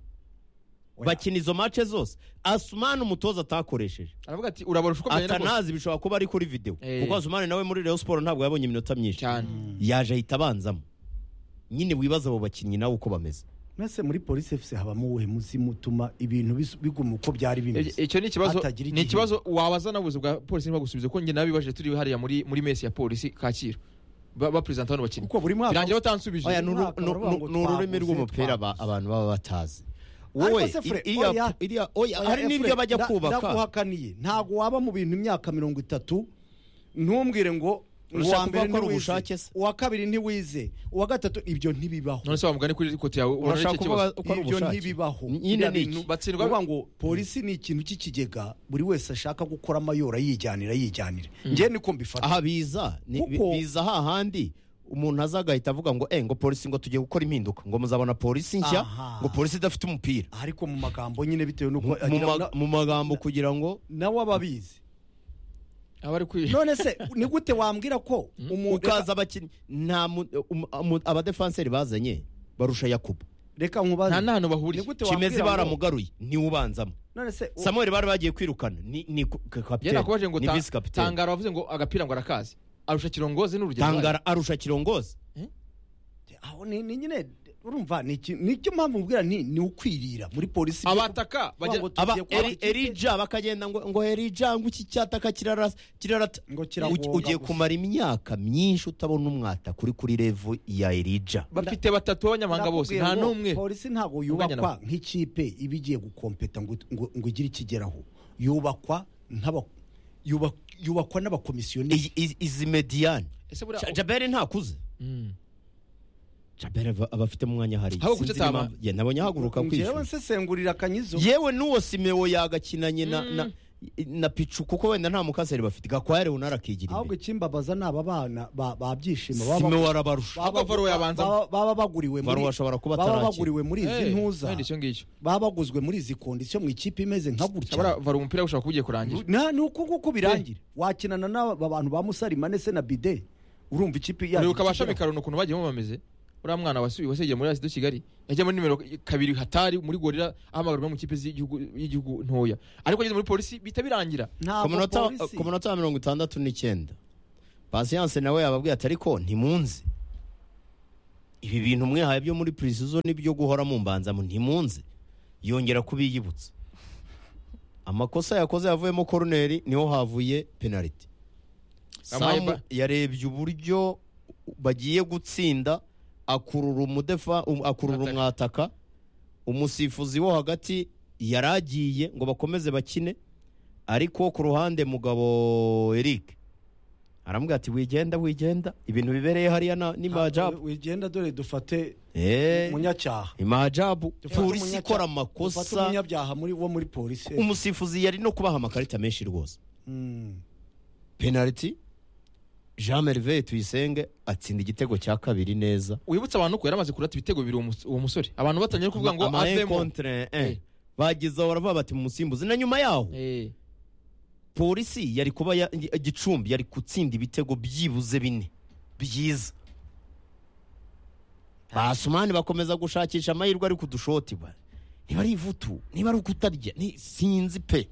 Oya. bakina izo mace zose asumani umutoza atakoresheje aravuga ati urabona ushukomeye na rwose atanazi bishobora kuba ari kuri videwo Eh. kuko asumani nawe muri reyo siporo ntabwo yabonye iminota myinshi cyane yaje ahita abanzamo nyine wibaza abo bakinnyi nawe uko bameze mwese muri polisi efuse habamo uwuhe muzimu utuma ibintu bis- biguma uko byari I- bimeze icyo ni ikibazo Hatagira ni igihe. ikibazo wabaza n'ubuyobozi bwa polisi ntibagusubize ko njye nabibajije turi hariya muri muri mesi ya polisi kacyiru Ba- baperezanta hano bakinnyi kuko buri mwaka birangira batansubije Oya, ni uru- Mwaka ni- baravuga ni- ngo ni ururimi twabuze, rw'umupira aba- twabuze. abantu baba batazi Ariko wowe se Fred, i- iriya- oya. iriya- oya, hari n'ibyo bajya kubaka ndaguhakaniye ntabwo waba mu bintu imyaka mirongo itatu ntumbwire ngo Urashaka uwa mbere kuvuga ko ari ntiwize ubushake se? uwa kabiri ntiwize uwa gatatu ibyo ntibibaho none se wamugane kuri kote yawe ubona urashaka icyo kuvuga kibazo ko ari ibyo ubushake ntibibaho nyine ni iki batsindwa- batsindwa ngo polisi ni ikintu cy'ikigega buri wese ashaka gukora amayora yijyanira yijyanira njye niko mbifata aha biza ni- bi- Kuko- biza hahandi umuntu aza agahita avuga ngo eh ngo polisi ngo tugiye gukora impinduka ngo muzabona polisi nshya Aha. ngo polisi idafite umupira ariko mu magambo nyine bitewe Mu- n'uko mu agira- ma- mu magambo kugira ngo nawe aba abizi aba ari kwi none se ni gute wambwira ko umuntu ukaza abakinnyi nta mu- um- um- abadefanseri bazanye barusha yakubu reka nkubaze nta n'ahantu ni bahuriye gute kimeze wambwira ngo- baramugaruye niwe ubanzamo none se u- samuel bari bagiye kwirukana ni ni ku- ka- yari kapiteni akubaje ngo ni ta- visi kapiteni tangara wavuze ngo agapira ngo arakazi arusha kirongozi n'urugero tangara arusha kirongozi aho ni ni nyine urumva ni iki- ni cyo mpamvu mbwira nti ni ukwirira muri polisi abataka bajya Ngo- aba tugiye kwaka Eri- ikipe. erija bakagenda ngo ngo erija ngo iki cyataka kirarata kirarata Ngo kiragonga Ugi- ugiye gusa. kumara imyaka myinshi utabona umwata kuri kuri revo ya erija bafite batatu b'abanyamahanga bose Ndakubwira nta ngo n'umwe polisi ntabwo Uvuganya yubakwa nawe. nk'ikipe iba igiye gukompeta ngo ngo- ngo igire ikigeraho yubakwa nk'aba- yubak- yubakwa n'abakomisiyoneri Iyi- izi- izi mediyani ese buriya Ja- jabere ntakuze Mm. jabere aba- aba afite umwanya hariya Ahubwo Sinzi kutataba. n'impamvu- ye nabonye ahaguruka ngewe kwishyura nsesengurira akanyizo yewe n'uwo simewo yagakinanye na na na picu kuko wenda nta mukaseri bafite gakwaya leonard akigira ahubwo imbere ikimbabaza ni aba bana ba- babyishimo baba- simewo arabarusha baba- Ahubwo Varro yabanza. baba- baba baguriwe muri- Varro ashobora kuba baba atarakira. baguriwe muri izi Eh, ntuza wenda icyo ngicyo baba baguzwe muri izi kondisiyo mu ikipe imeze nka gutya Shabara vara umupira ushaka kugiye kurangira nta ni uku nguku birangira wakinana n'aba bantu ba musarimane se na bide urumva ikipe yacu uribuka abashamikaro ni ukuntu bagiyemo bameze uriya mwana wasubiye wasegeye muri asido kigali yajya muri nimero kabiri hatari muri gorira ahamagarwa mu ikipe z'igihugu y'igihugu ntoya ariko ageze muri polisi bihita birangira ku munota ku munota wa mirongo itandatu n'icyenda pasiyanse nawe yababwiye ati ariko ntimunzi ibi bintu mwihaye byo muri prisizo n'ibyo guhora mu mbanza mu ntimunzi yongera kubiyibutsa amakosa yakoze yavuyemo koroneri niho havuye penaliti Yamuhaye samu ba- yarebye uburyo bagiye gutsinda akurura umudefa um- akurura Umwataka. umwataka umusifuzi wo hagati yaragiye ngo bakomeze bakine ariko ku ruhande mugabo Eric aramubwira ati wigenda wigenda ibintu bibereye hariya na- ni majabu wigenda dore dufate Eh, umunyacyaha ni majabu polisi Umunyacyaha. ikora dufate amakosa umunyabyaha muri wo muri polisi umusifuzi yari no kubaha amakarita menshi rwose Mm. penaliti jean merveille tuyisenge atsinda igitego cya kabiri neza wibutsa abantu ko yaramaze kurata ibitego bibiri uwo mus- uwo musore abantu batangiye no kuvuga ngo Ama- ama un avemo contre un. Eh. bagezeho baravuga bati musimbuzi na nyuma yaho Eh, polisi yari kuba ya- gicumbi yari gutsinda ibitego byibuze bine byiza basumani bakomeza gushakisha amahirwe ari kudushoti niba ari ivutu niba ari ukutarya ni- sinzi pe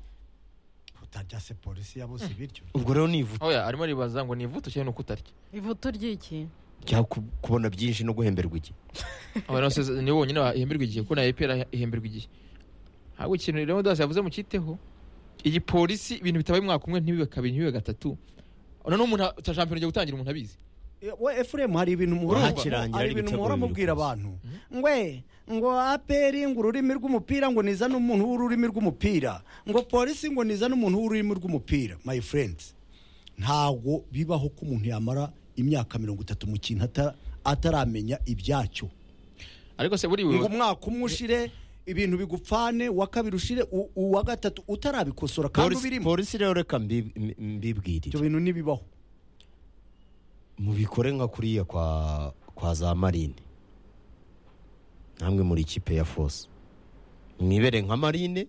utarya se polisi yabuze ibiryo ubwo rero ni ivutu oya arimo aribaza ngo ni ivuto cyangwa ni ukutarya ivutu ry'iki cyangwa ku- kubona byinshi no guhemberwa iki abantu bose ni bonyine bahemberwa igihe kuko na epera ihemberwa igihe ntabwo ikintu rero dasi yavuze mu cyiteho igipolisi ibintu bitabaye umwaka umwe ntibibe kabiri ntibibe gatatu noneho umuntu cya shampiyona igiye gutangira umuntu abizi Eh, we efuremu hari ibintu muhora Wahakirangira hari ari ibintu ibitego muhora bibiri mubwira kose. abantu ngwe ngo aperi ngo ururimi rw'umupira ngo nizane umuntu w'ururimi rw'umupira ngo polisi ngo nizane umuntu w'ururimi rw'umupira my friends ntago bibaho ko umuntu yamara imyaka mirongo itatu mu kintu ata- ataramenya ibyacyo ariko se buriya ngo ubuyobozi- umwaka umwe ushire ibintu bigupfane uwa kabiri ushire u- uwa gatatu utarabikosora kandi polisi ubirimo polisi rero reka mbi- mbi- mbibwirire ibyo bintu ntibibaho mubikore nka kuriya kwa kwa za marine namwe muri ikipe ya fose mwibere nka marine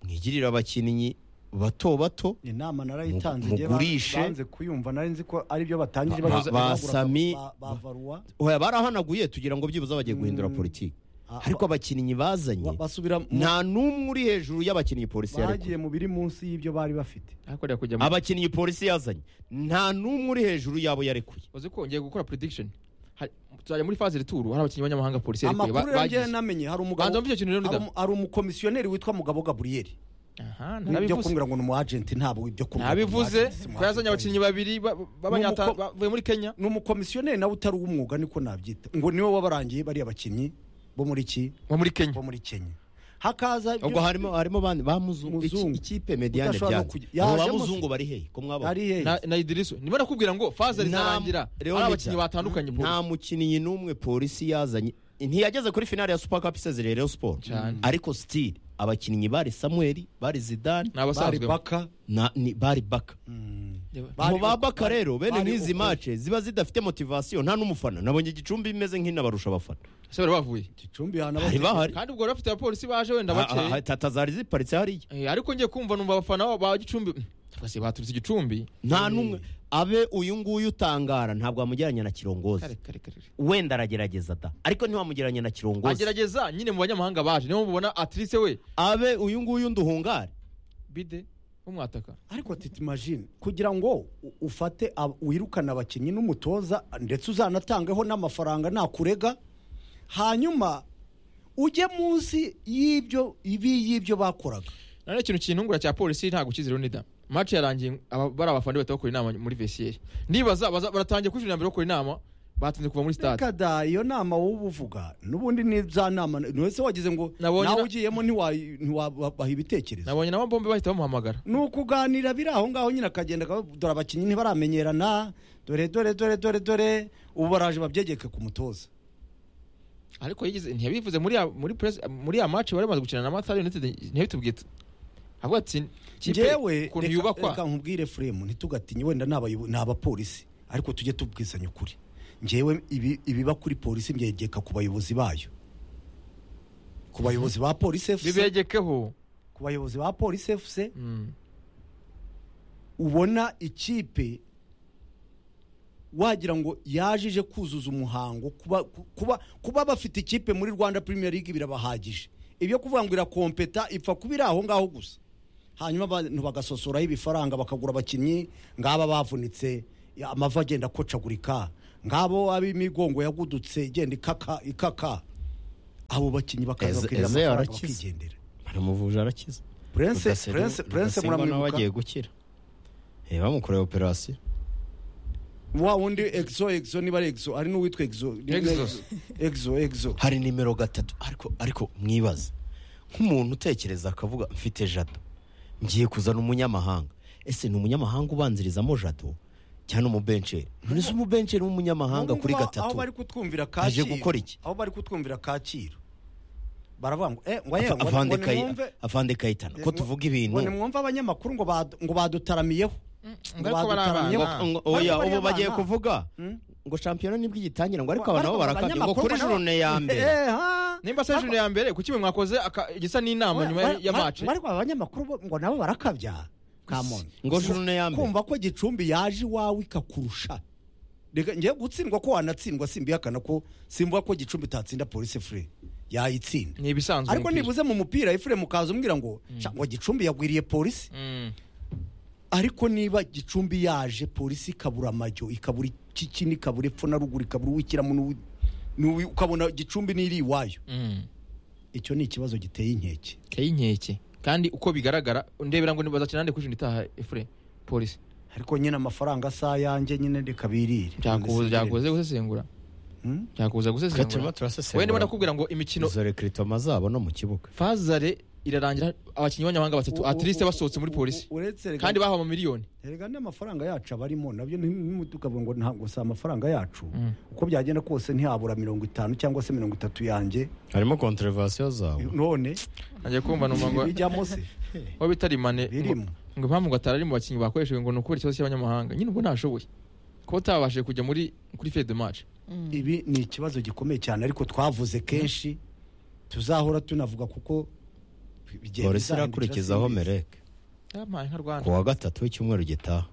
mwigirire abakinnyi bato bato inama narayitanze Mu- igihe ba- mugurishe. banze kuyumva nari nzi ko ari byo batangije Ba- baguze- ba- bagura- basami- ba- ba varuwa oya barahanaguye tugira ngo byibuze bagiye guhindura politiki Ah, ariko abakinnyi bazanye Ba- basubira mu- nta n'umwe uri hejuru y'abakinnyi polisi yarekuye bagiye mu biri munsi y'ibyo bari bafite ariko rero kujya mu- abakinnyi polisi yazanye nta n'umwe uri hejuru y'abo yarekuye uzi ko ngiye gukora prediction Hari- tuzajya muri faze returu hari abakinnyi b'abanyamahanga polisi yarekuye, ba- amakuru yongeye bagize. namenye hari umugabo Banza wumve icyo kintu rero hari nida umu- hari umukomisiyoneri witwa mugabo gaburiyeri aha ibyo ntabivuze kumbwira ngo ni umu agenti ntabwo ibyo kumbwira ngo ni umu ntabivuze agent, si umu ko yazanye agent. abakinnyi babiri ba- Ni b'abanyata- umuko- bavuye muri kenya ni umukomisiyoneri nawe utari uw'umwuga niko nabyita ngo niwe wabarangiye bariya bakinnyi bo muri ki bo muri kenya bo muri kenya hakaza ibyo- ubwo harimo harimo bandi bamuzungu Muzungu. ikipe mediane Udashobora no byanze kujya- abo yajemo bamuzungu se. bari hehe ko mwabona ari hehe na na idiriso ndimo nakubwira ngo faze Nta- ritarangira Leon ari abakinnyi Richard. batandukanye polisi nta mukinnyi n'umwe polisi yazanye ntiyageze kuri finale ya super cup isezereye Rayon Sport Cyane. ariko still abakinnyi bari Samuel bari Zidane ni bari abasanzwe baka na ni bari Baka Bari mu ba uko- Baka rero bene bari nk'izi uko- match ziba zidafite motivation nta n'umufana nabonye igicumbi imeze nk'inabarusha abafana se bari bavuye gicumbi hana hari bahari kandi ubwo bari bafite abapolisi baje wenda Ah, ah, bakeye ah, tata zari ziparitse hariya Eh, ariko ngiye kumva numva abafana ba- ba gicumbi Mm, cyangwa se baturutse igicumbi nta n'umwe abe uyu nguyu utangara ntabwo wamugereranya na kare Kirongozi kare kare wenda aragerageza da ariko ntiwamugereranya na Kirongozi agerageza nyine mu banyamahanga baje niyo mubona atirise we abe uyu nguyu nduhungare bide w'umwataka ariko titi imagine kugira ngo u- ufate ab- wirukane abakinnyi n'umutoza ndetse uzanatangeho n'amafaranga nakurega hanyuma ujye munsi y'ibyo ibi y'ibyo bakoraga none ikintu kintungura cya polisi ntabwo ukizira unida match yarangiye aba- bari abafana bahita bakora inama muri vesiyeri nibaza baza- baratangiye kuri cumi na mbere bakora inama batinze kuva muri stade reka da iyo nama wowe uvuga n'ubundi ni za nama ni wese wagize ngo Nabonye nawe na- ugiyemo ntiwa- ntiwabaha ibitekerezo nabonye nabo bombi bahita bamuhamagara ni ukuganira biri aho ngaho nyine akagenda akavuga, dore abakinnyi ntibaramenyerana dore dore dore dore dore ubu baraje babyegeke ku mutoza ariko yigeze ntiyabivuze muri ya- muri press muri ya match bari bamaze gukina na matari united ntiyabitubwiye tu- avuga ati "Kipe, njyewe ukuntu reka- yubakwa reka nkubwire fremu ntitugatinye wenda ni abayobo- ni abapolisi ariko tujye tubwizanya ukuri njyewe ibi- ibiba kuri polisi mbyegeka ku bayobozi bayo ku bayobozi ba polisi efuse bibegekeho ku bayobozi ba polisi efuse Mm. ubona ikipe wagira ngo yajije kuzuza umuhango kuba kuba kuba bafite ikipe muri rwanda premier league birabahagije ibyo kuvuga ngo irakompeta ipfa kuba iri aho ngaho gusa hanyuma abantu bagasosoraho ibifaranga bakagura abakinnyi ngaba bavunitse amavi agenda akocagurika ngabo ab'imigongo yagudutse igenda ikaka ikaka abo bakinnyi bakaza Eze- bakirira Eze amafaranga yarakize. bakigendera baramuvuje arakiza prince Rudasingwa- prince prince Rudasingwa nawe agiye muramwibuka gukira Eh, bamukoreye operasiyo wa wundi exo exo niba ari exo ari n'uwitwa exo ni- Exo. exo exo hari nimero gatatu ariko ariko mwibaze nk'umuntu utekereza akavuga mfite jado ngiye kuzana umunyamahanga ese ni umunyamahanga ubanzirizamo jado cyangwa umubenceri mbese umubenceri w'umunyamahanga kuri N'ubwo aho gatatu bari kutwumvira aje kacyiru gukora iki? aho bari kutwumvira kacyiru baravuga ngo eh ngo yewe ngo- ngo Afande Kayi- nimwumve- afande kayitana ko ngo- tuvuga ngo ibintu nimwumve abanyamakuru ngo badu- ngo badutaramiyeho ngo ariko bari badutaramye abana. ngo- Ngo- oya Bari ubu abana. bagiye kuvuga Hmm? ngo shampiyona nibwo igitangira ngo ariko Ngo- abantu nabo ariko barakabye ngo abanyamakuru kuri nabo- jurune ya mbere Eh, ha. nimba se junior ya mbere kuki mwe mwakoze aka- igisa n'inama nyuma Ngo- ya ngo- mace ngo ariko aba banyamakuru bo- ngo nabo barakabya kamoni ngo jurune ya mbere kumva ko gicumbi yaje iwawe ikakurusha reka ngiye gutsindwa ko wanatsindwa simbihakana ko simvuga ko gicumbi itatsinda polisi fure yayitsinda ni ibisanzwe ariko mu mupira. nibuze mu mupira ifure mukaza umbwira ngo "Sha, ngo gicumbi yagwiriye polisi Mm. ariko niba gicumbi yaje polisi ikabura amajyo ikabura ikikini ikabura epfo na ruguru ikabura uwikiramo n'uwi- n'uwi- ukabona gicumbi n'iri iwayo Mm. icyo ni ikibazo giteye inkeke Kayi inkeke kandi uko bigaragara ndebera ngo ntibazakina nde kuri junior itaha efure polisi ariko nyine amafaranga asa yanjye nyine reka birire byakubuza byakubuza gusesengura Hmm? byakubuza Twe turimo gusesengura turasesengura wowe ndimo ndakubwira ngo imikino izo rekritoma zabo no mu kibuga fazare irarangira abakinnyi b'abanyamahanga batatu atliste basohotse muri polisi uretse reka- kandi bahawe amamiliyoni erega n'amafaranga yacu abarimo nabyo ntimutukavuga ngo ntabwo si amafaranga yacu Mm. uko byagenda kose ntihabura mirongo itanu cyangwa se mirongo itatu yanjye harimo konterevasiyo zawe none agiye kumva numva ngo ibijyamo se aho bitarimane birimo ngo impamvu ngo atari ari mu bakinnyi bakoreshejwe ngo ni ukubera ikibazo cy'abanyamahanga nyine ubwo ntashoboye kuba utabashije kujya muri kuri fede mace ibi ni ikibazo gikomeye cyane ariko twavuze kenshi tuzahora tunavuga kuko bigiye polisi bizahindukira irakurikizaho simbizi. mereke yampaye nka ku rwanda wa gatatu w'icyumweru gitaha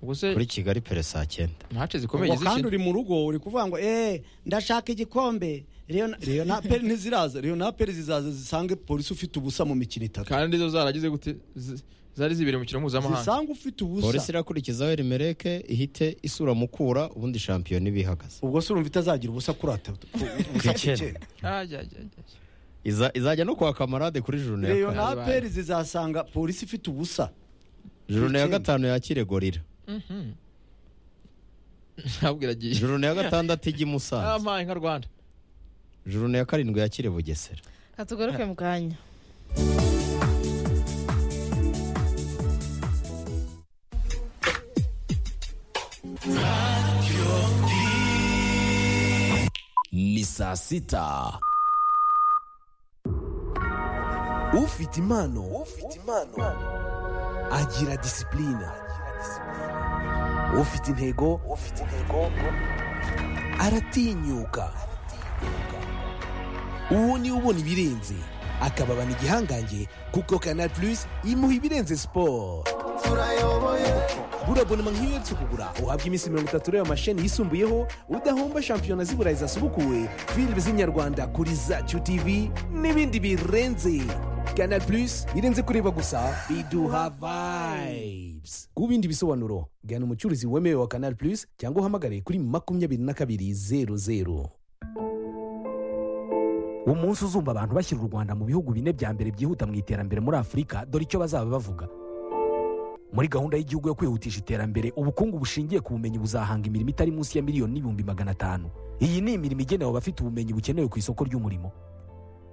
ubwo se kuri kigali pere saa cyenda mace zikomeye ubwo kandi zikina uri mu rugo uri kuvuga ngo eh ndashaka igikombe Leon- leonapeli ntiziraza leonapeli zizaza zisange polisi ufite ubusa mu mikino itatu kandi zo zaragize gute Z- zari zibereye mu mukino mpuzamahanga zisange ufite polisi ubusa irakurikizaho iri mereke ihite isura mukura ubundi shampiyona iba ihagaze ubwo se urumva itazagira ubusa kuri atatu Ku icyenda. Ajya, ajya, ajya, ajya. Iza- izajya no kwa kamarade kuri jurune ya kane leonapeli zizasanga polisi ifite ubusa jurune ya icyenda. gatanu yakire gorira Mhm. ntabwo iragiye jurune ya gatandatu ijya i musanze yampaye nka rwanda jurune ya karindwi yakire bugesera katugaruke mu kanya ni saa sita ufite impano ufite impano agira disipulina ufite intego ufite intego aratinyuka uwo niwe ubona ibirenze akababana igihangange kuko kanal plus imuha ibirenze siporo burabonema nk'iyo uherutse kugura uhabwa iminsi mirongo itatu ureba amasheni yisumbuyeho udahomba shampiyona ziburayi zasubukuwe filime z'inyarwanda kuri zacu tv n'ibindi birenze canal plus irenze kureba gusa biduha vibes ku bindi bisobanuro gana umucuruzi wemewe wa canal plus cyangwa uhamagare kuri makumyabiri na kabiri zeru zeru umunsi uzumva abantu bashyira u rwanda mu bihugu bine bya mbere byihuta mu iterambere muri afurika dore icyo bazaba bavuga muri gahunda y'igihugu yo kwihutisha iterambere ubukungu bushingiye ku bumenyi buzahanga imirimo itari munsi ya miliyoni n'ibihumbi magana atanu iyi ni imirimo igenewe abafite ubumenyi bukenewe ku isoko ry'umurimo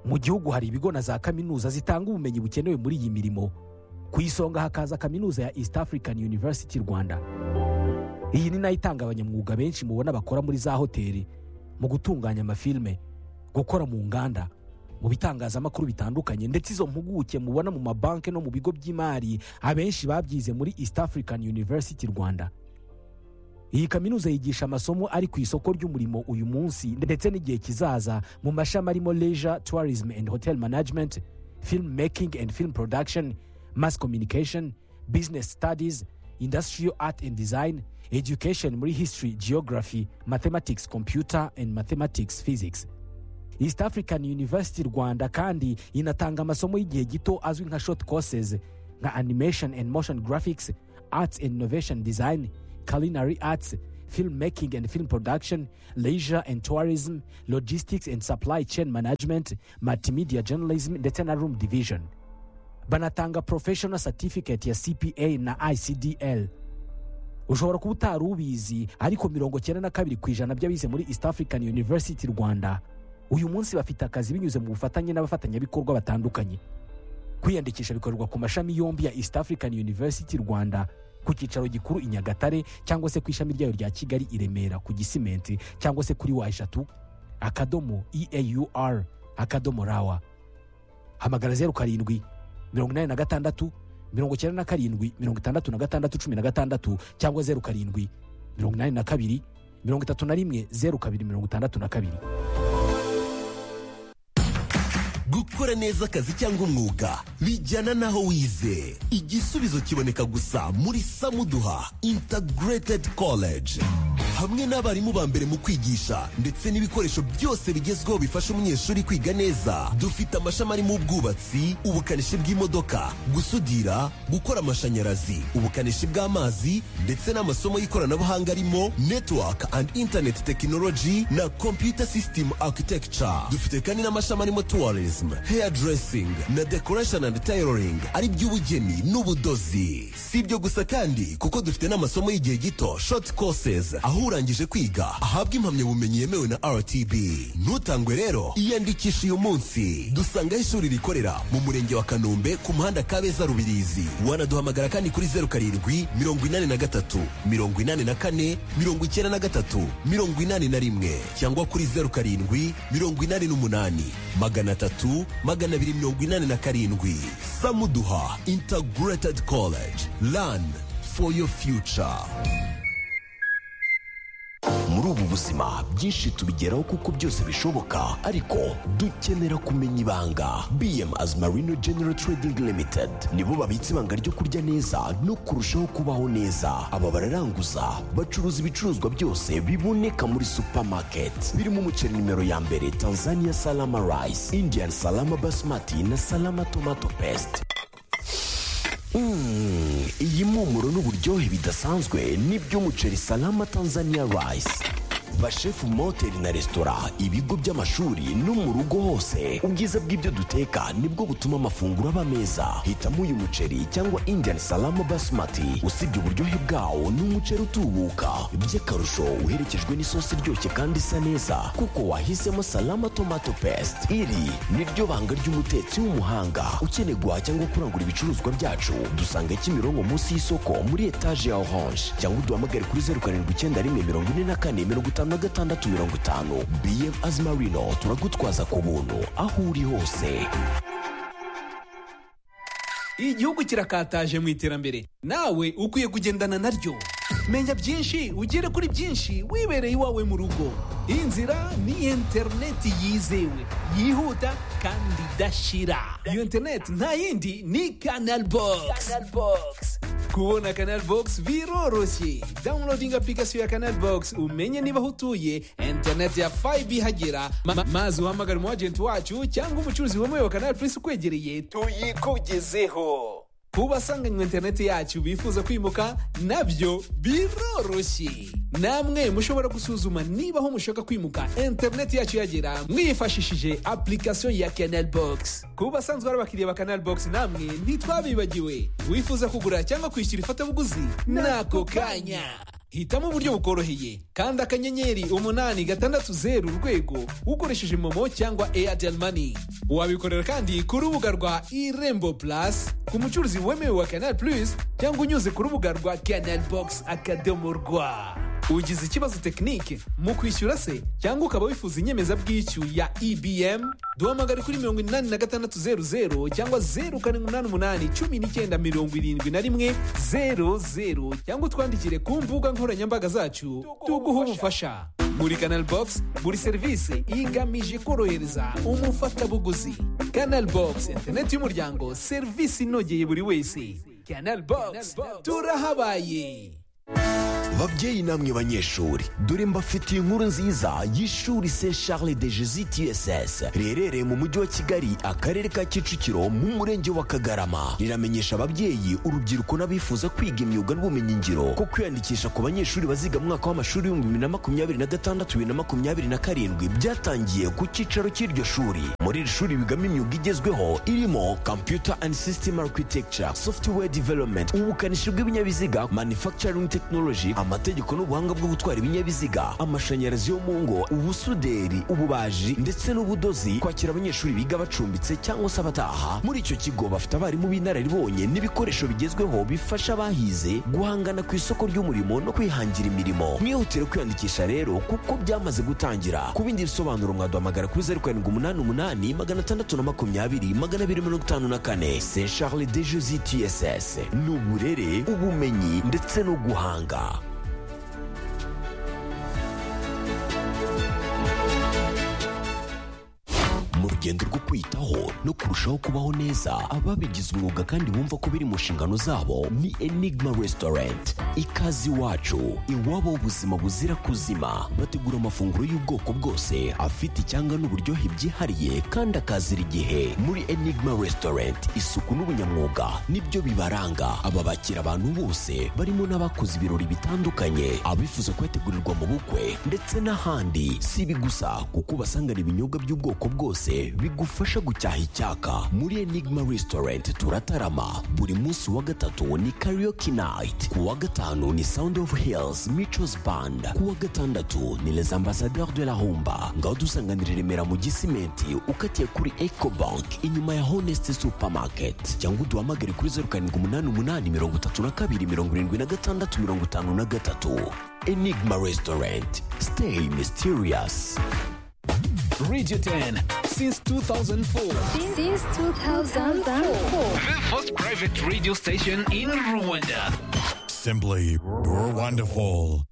mu gihugu hari ibigo na za kaminuza zitanga ubumenyi bukenewe muri iyi mirimo ku isonga hakaza kaminuza ya east african university rwanda iyi ni nayo itanga abanyamwuga benshi mubona bakora muri za hoteli mu gutunganya amafilme gukora mu nganda mu bitangazamakuru bitandukanye ndetse izo mpuguke mubona mu mabanki no mu bigo by'imari abenshi babyize muri east african university rwanda iyi kaminuza yigisha amasomo ari ku isoko ry'umurimo uyu munsi ndetse n'igihe kizaza mu mashami arimo leisure tourism and hotel management film making and film production mass communication business studies industrial art and design education muri history geography mathematics computer and mathematics physics east african university rwanda kandi inatanga amasomo y'igihe gito azwi nka short courses nka animation and motion graphics arts and innovation design culinary arts film making and film production leisure and tourism logistics and supply chain management multimedia journalism ndetse na room division banatanga professional certificate ya cpa na icdl ushobora kuba utari ubizi ariko mirongo cyenda na kabiri ku ijana by'abize muri east african university rwanda uyu munsi bafite akazi binyuze mu bufatanye n'abafatanyabikorwa batandukanye kwiyandikisha bikorerwa ku mashami yombi ya east african university rwanda ku cyicaro gikuru i nyagatare cyangwa se ku ishami ryayo rya kigali i remera ku gisimenti cyangwa se kuri wa eshatu akadomo eaur akadomo rawa hamagara zeru karindwi mirongo inani na gatandatu mirongo icyenda na karindwi mirongo itandatu na gatandatu cumi na gatandatu cyangwa zeru karindwi mirongo inani na kabiri mirongo itatu na rimwe zeru kabiri mirongo itandatu na kabiri gukora neza akazi cyangwa umwuga bijyana n'aho wize igisubizo kiboneka gusa muri samuduha integrated college hamwe n'abarimu ba mbere mu kwigisha ndetse n'ibikoresho byose bigezweho bifasha umunyeshuri kwiga neza dufite amashami arimo ubwubatsi ubukanishi bw'imodoka gusudira gukora amashanyarazi ubukanishi bw'amazi ndetse n'amasomo y'ikoranabuhanga arimo network and internet technology na computer system architecture dufite kandi n'amashami arimo tourism tourism, hairdressing na decoration and tailoring ari by'ubugeni n'ubudozi si ibyo gusa kandi kuko dufite n'amasomo y'igihe gito short courses aho urangije kwiga ahabwa impamyabumenyi yemewe na rtb ntutangwe rero iyandikisha uyu munsi dusangaho ishuri rikorera mu murenge wa kanombe ku muhanda kabeza rubirizi wanaduhamagara kandi kuri zeru karindwi mirongo inani na gatatu mirongo inani na kane mirongo icyenda na gatatu mirongo inani na rimwe cyangwa kuri zeru karindwi mirongo inani n'umunani magana atatu gatatu magana abiri mirongo inani na karindwi samuduha integrated college learn for your future muri ubu buzima byinshi tubigeraho kuko byose bishoboka ariko dukenera kumenya ibanga bm as marino general trading limited nibo babitse ibanga ryo kurya neza no kurushaho kubaho neza aba bararanguza bacuruza ibicuruzwa byose biboneka muri supermarket birimo umuceri nimero ya mbere tanzania salama rice indian salama basmati na salama tomato paste Mm, iyi mpumuro n'uburyohe bidasanzwe ni by'umuceri salama tanzania rice bashefu mu mahoteli na resitora ibigo by'amashuri no mu rugo hose ubwiza bw'ibyo duteka nibwo butuma amafunguro aba meza hitamo uyu muceri cyangwa indian salama basmati usibye uburyohe bwawo ni umuceri utubuka by'akarusho uherekejwe n'isosi iryoshye kandi isa neza kuko wahisemo salama tomato paste iri niryo banga ry'umutetsi w'umuhanga ukeneye guhaha cyangwa kurangura ibicuruzwa byacu dusanga kimironko munsi y'isoko muri etaje ya orange cyangwa uduhamagare kuri zeru karindwi icyenda rimwe mirongo ine na kane mirongo itanu na gatandatu mirongo itanu bm azimarino turagutwaza ku buntu aho uri hose igihugu kirakataje mu iterambere nawe ukwiye kugendana naryo menya byinshi ugere kuri byinshi wibereye iwawe mu rugo iyi nzira ni interineti yizewe yihuta kandi idashira iyo interineti nta yindi ni kanal bogisi kubona kanal bogisi biroroshye dawunilodingi apurikasiyo ya kanal bogisi umenye niba aho utuye interineti ya fayibi ihagera Ma- ma- maze uhamagare umu agenti wacu cyangwa umucuruzi wemewe wa kanal purisi ukwegereye tuyikugezeho ku basanganywe interineti yacu bifuza kwimuka nabyo biroroshye namwe mushobora gusuzuma niba aho mushaka kwimuka interineti yacu yagera mwifashishije apurikasiyo ya canal box ku basanzwe ari abakiriya ba canal box namwe ntitwabibagiwe wifuza kugura cyangwa kwishyura ifatabuguzi n'ako kanya hitamo uburyo bukoroheye kandi akanyenyeri umunani gatandatu zeru urwego ukoresheje momo cyangwa airtel money wabikorera kandi ku rubuga rwa irembo plus ku mucuruzi wemewe wa canal plus cyangwa unyuze ku rubuga rwa canal box akadomo rwa ugize ikibazo tekinike mu kwishyura se cyangwa ukaba wifuza inyemezabwishyu ya ebm duhamagare kuri mirongo inani na gatandatu zeru zeru cyangwa zeru karindwi umunani umunani cumi n'icyenda mirongo irindwi na rimwe zeru zeru cyangwa utwandikire ku mbuga nkoranyambaga zacu tuguhe ubufasha muri canal box buri serivisi igamije korohereza umufatabuguzi canal box interineti y'umuryango serivisi inogeye buri wese canal box turahabaye babyeyi namwe banyeshuri dore mbafitiye inkuru nziza y'ishuri se charles de jesus tss riherereye mu mujyi wa kigali akarere ka kicukiro mu murenge wa kagarama riramenyesha ababyeyi urubyiruko n'abifuza kwiga imyuga n'ubumenyingiro ko kwiyandikisha ku banyeshuri baziga mu mwaka w'amashuri w'ibihumbi bibiri na makumyabiri na gatandatu bibiri na makumyabiri na karindwi byatangiye ku cyicaro cy'iryo shuri muri iri shuri bigamo imyuga igezweho irimo computer and system architecture software development ubukanishi bw'ibinyabiziga manufacturing technology amategeko n'ubuhanga bwo gutwara ibinyabiziga amashanyarazi yo mu ngo ubusuderi ububaji ndetse n'ubudozi kwakira abanyeshuri biga bacumbitse cyangwa se abataha muri icyo kigo bafite abarimu b'inararibonye n'ibikoresho bigezweho bifasha abahize guhangana ku isoko ry'umurimo no kwihangira imirimo mwihutire kwiyandikisha rero kuko byamaze gutangira ku bindi bisobanuro mwaduhamagara kuri zeru karindwi umunani umunani magana atandatu na makumyabiri magana abiri mirongo itanu na kane se charles de jesi tss ni uburere ubumenyi ndetse no guhanga mu rugendo rwo kwiyitaho no kurushaho kubaho neza ababigize umwuga kandi bumva ko biri mu nshingano zabo ni enigma resitorenti ikaze iwacu iwabo ubuzima buzira kuzima bategura amafunguro y'ubwoko bwose afite icyanga n'uburyohe byihariye kandi akazira igihe muri enigma resitorenti isuku n'ubunyamwuga nibyo bibaranga aba bakira abantu bose barimo n'abakoze ibirori bitandukanye abifuza kuyategurirwa mu bukwe ndetse n'ahandi si ibi gusa kuko ubasangana ibinyobwa by'ubwoko bwose bigufasha gucyaha icyaka muri enigma restaurant turatarama buri munsi wa gatatu ni karaoke night ku wa gatanu ni sound of hills michos band ku wa gatandatu ni les ambassadeurs de la humba ngaho dusanganira i remera mu gisimenti ukatiye kuri eco bank inyuma ya honest supermarket cyangwa uduhamagare kuri zeru karindwi umunani umunani mirongo itatu na kabiri mirongo irindwi na gatandatu mirongo itanu na gatatu enigma restaurant stay mysterious Radio 10 since 2004. Since 2004. The first private radio station in Rwanda. Simply, you're wonderful.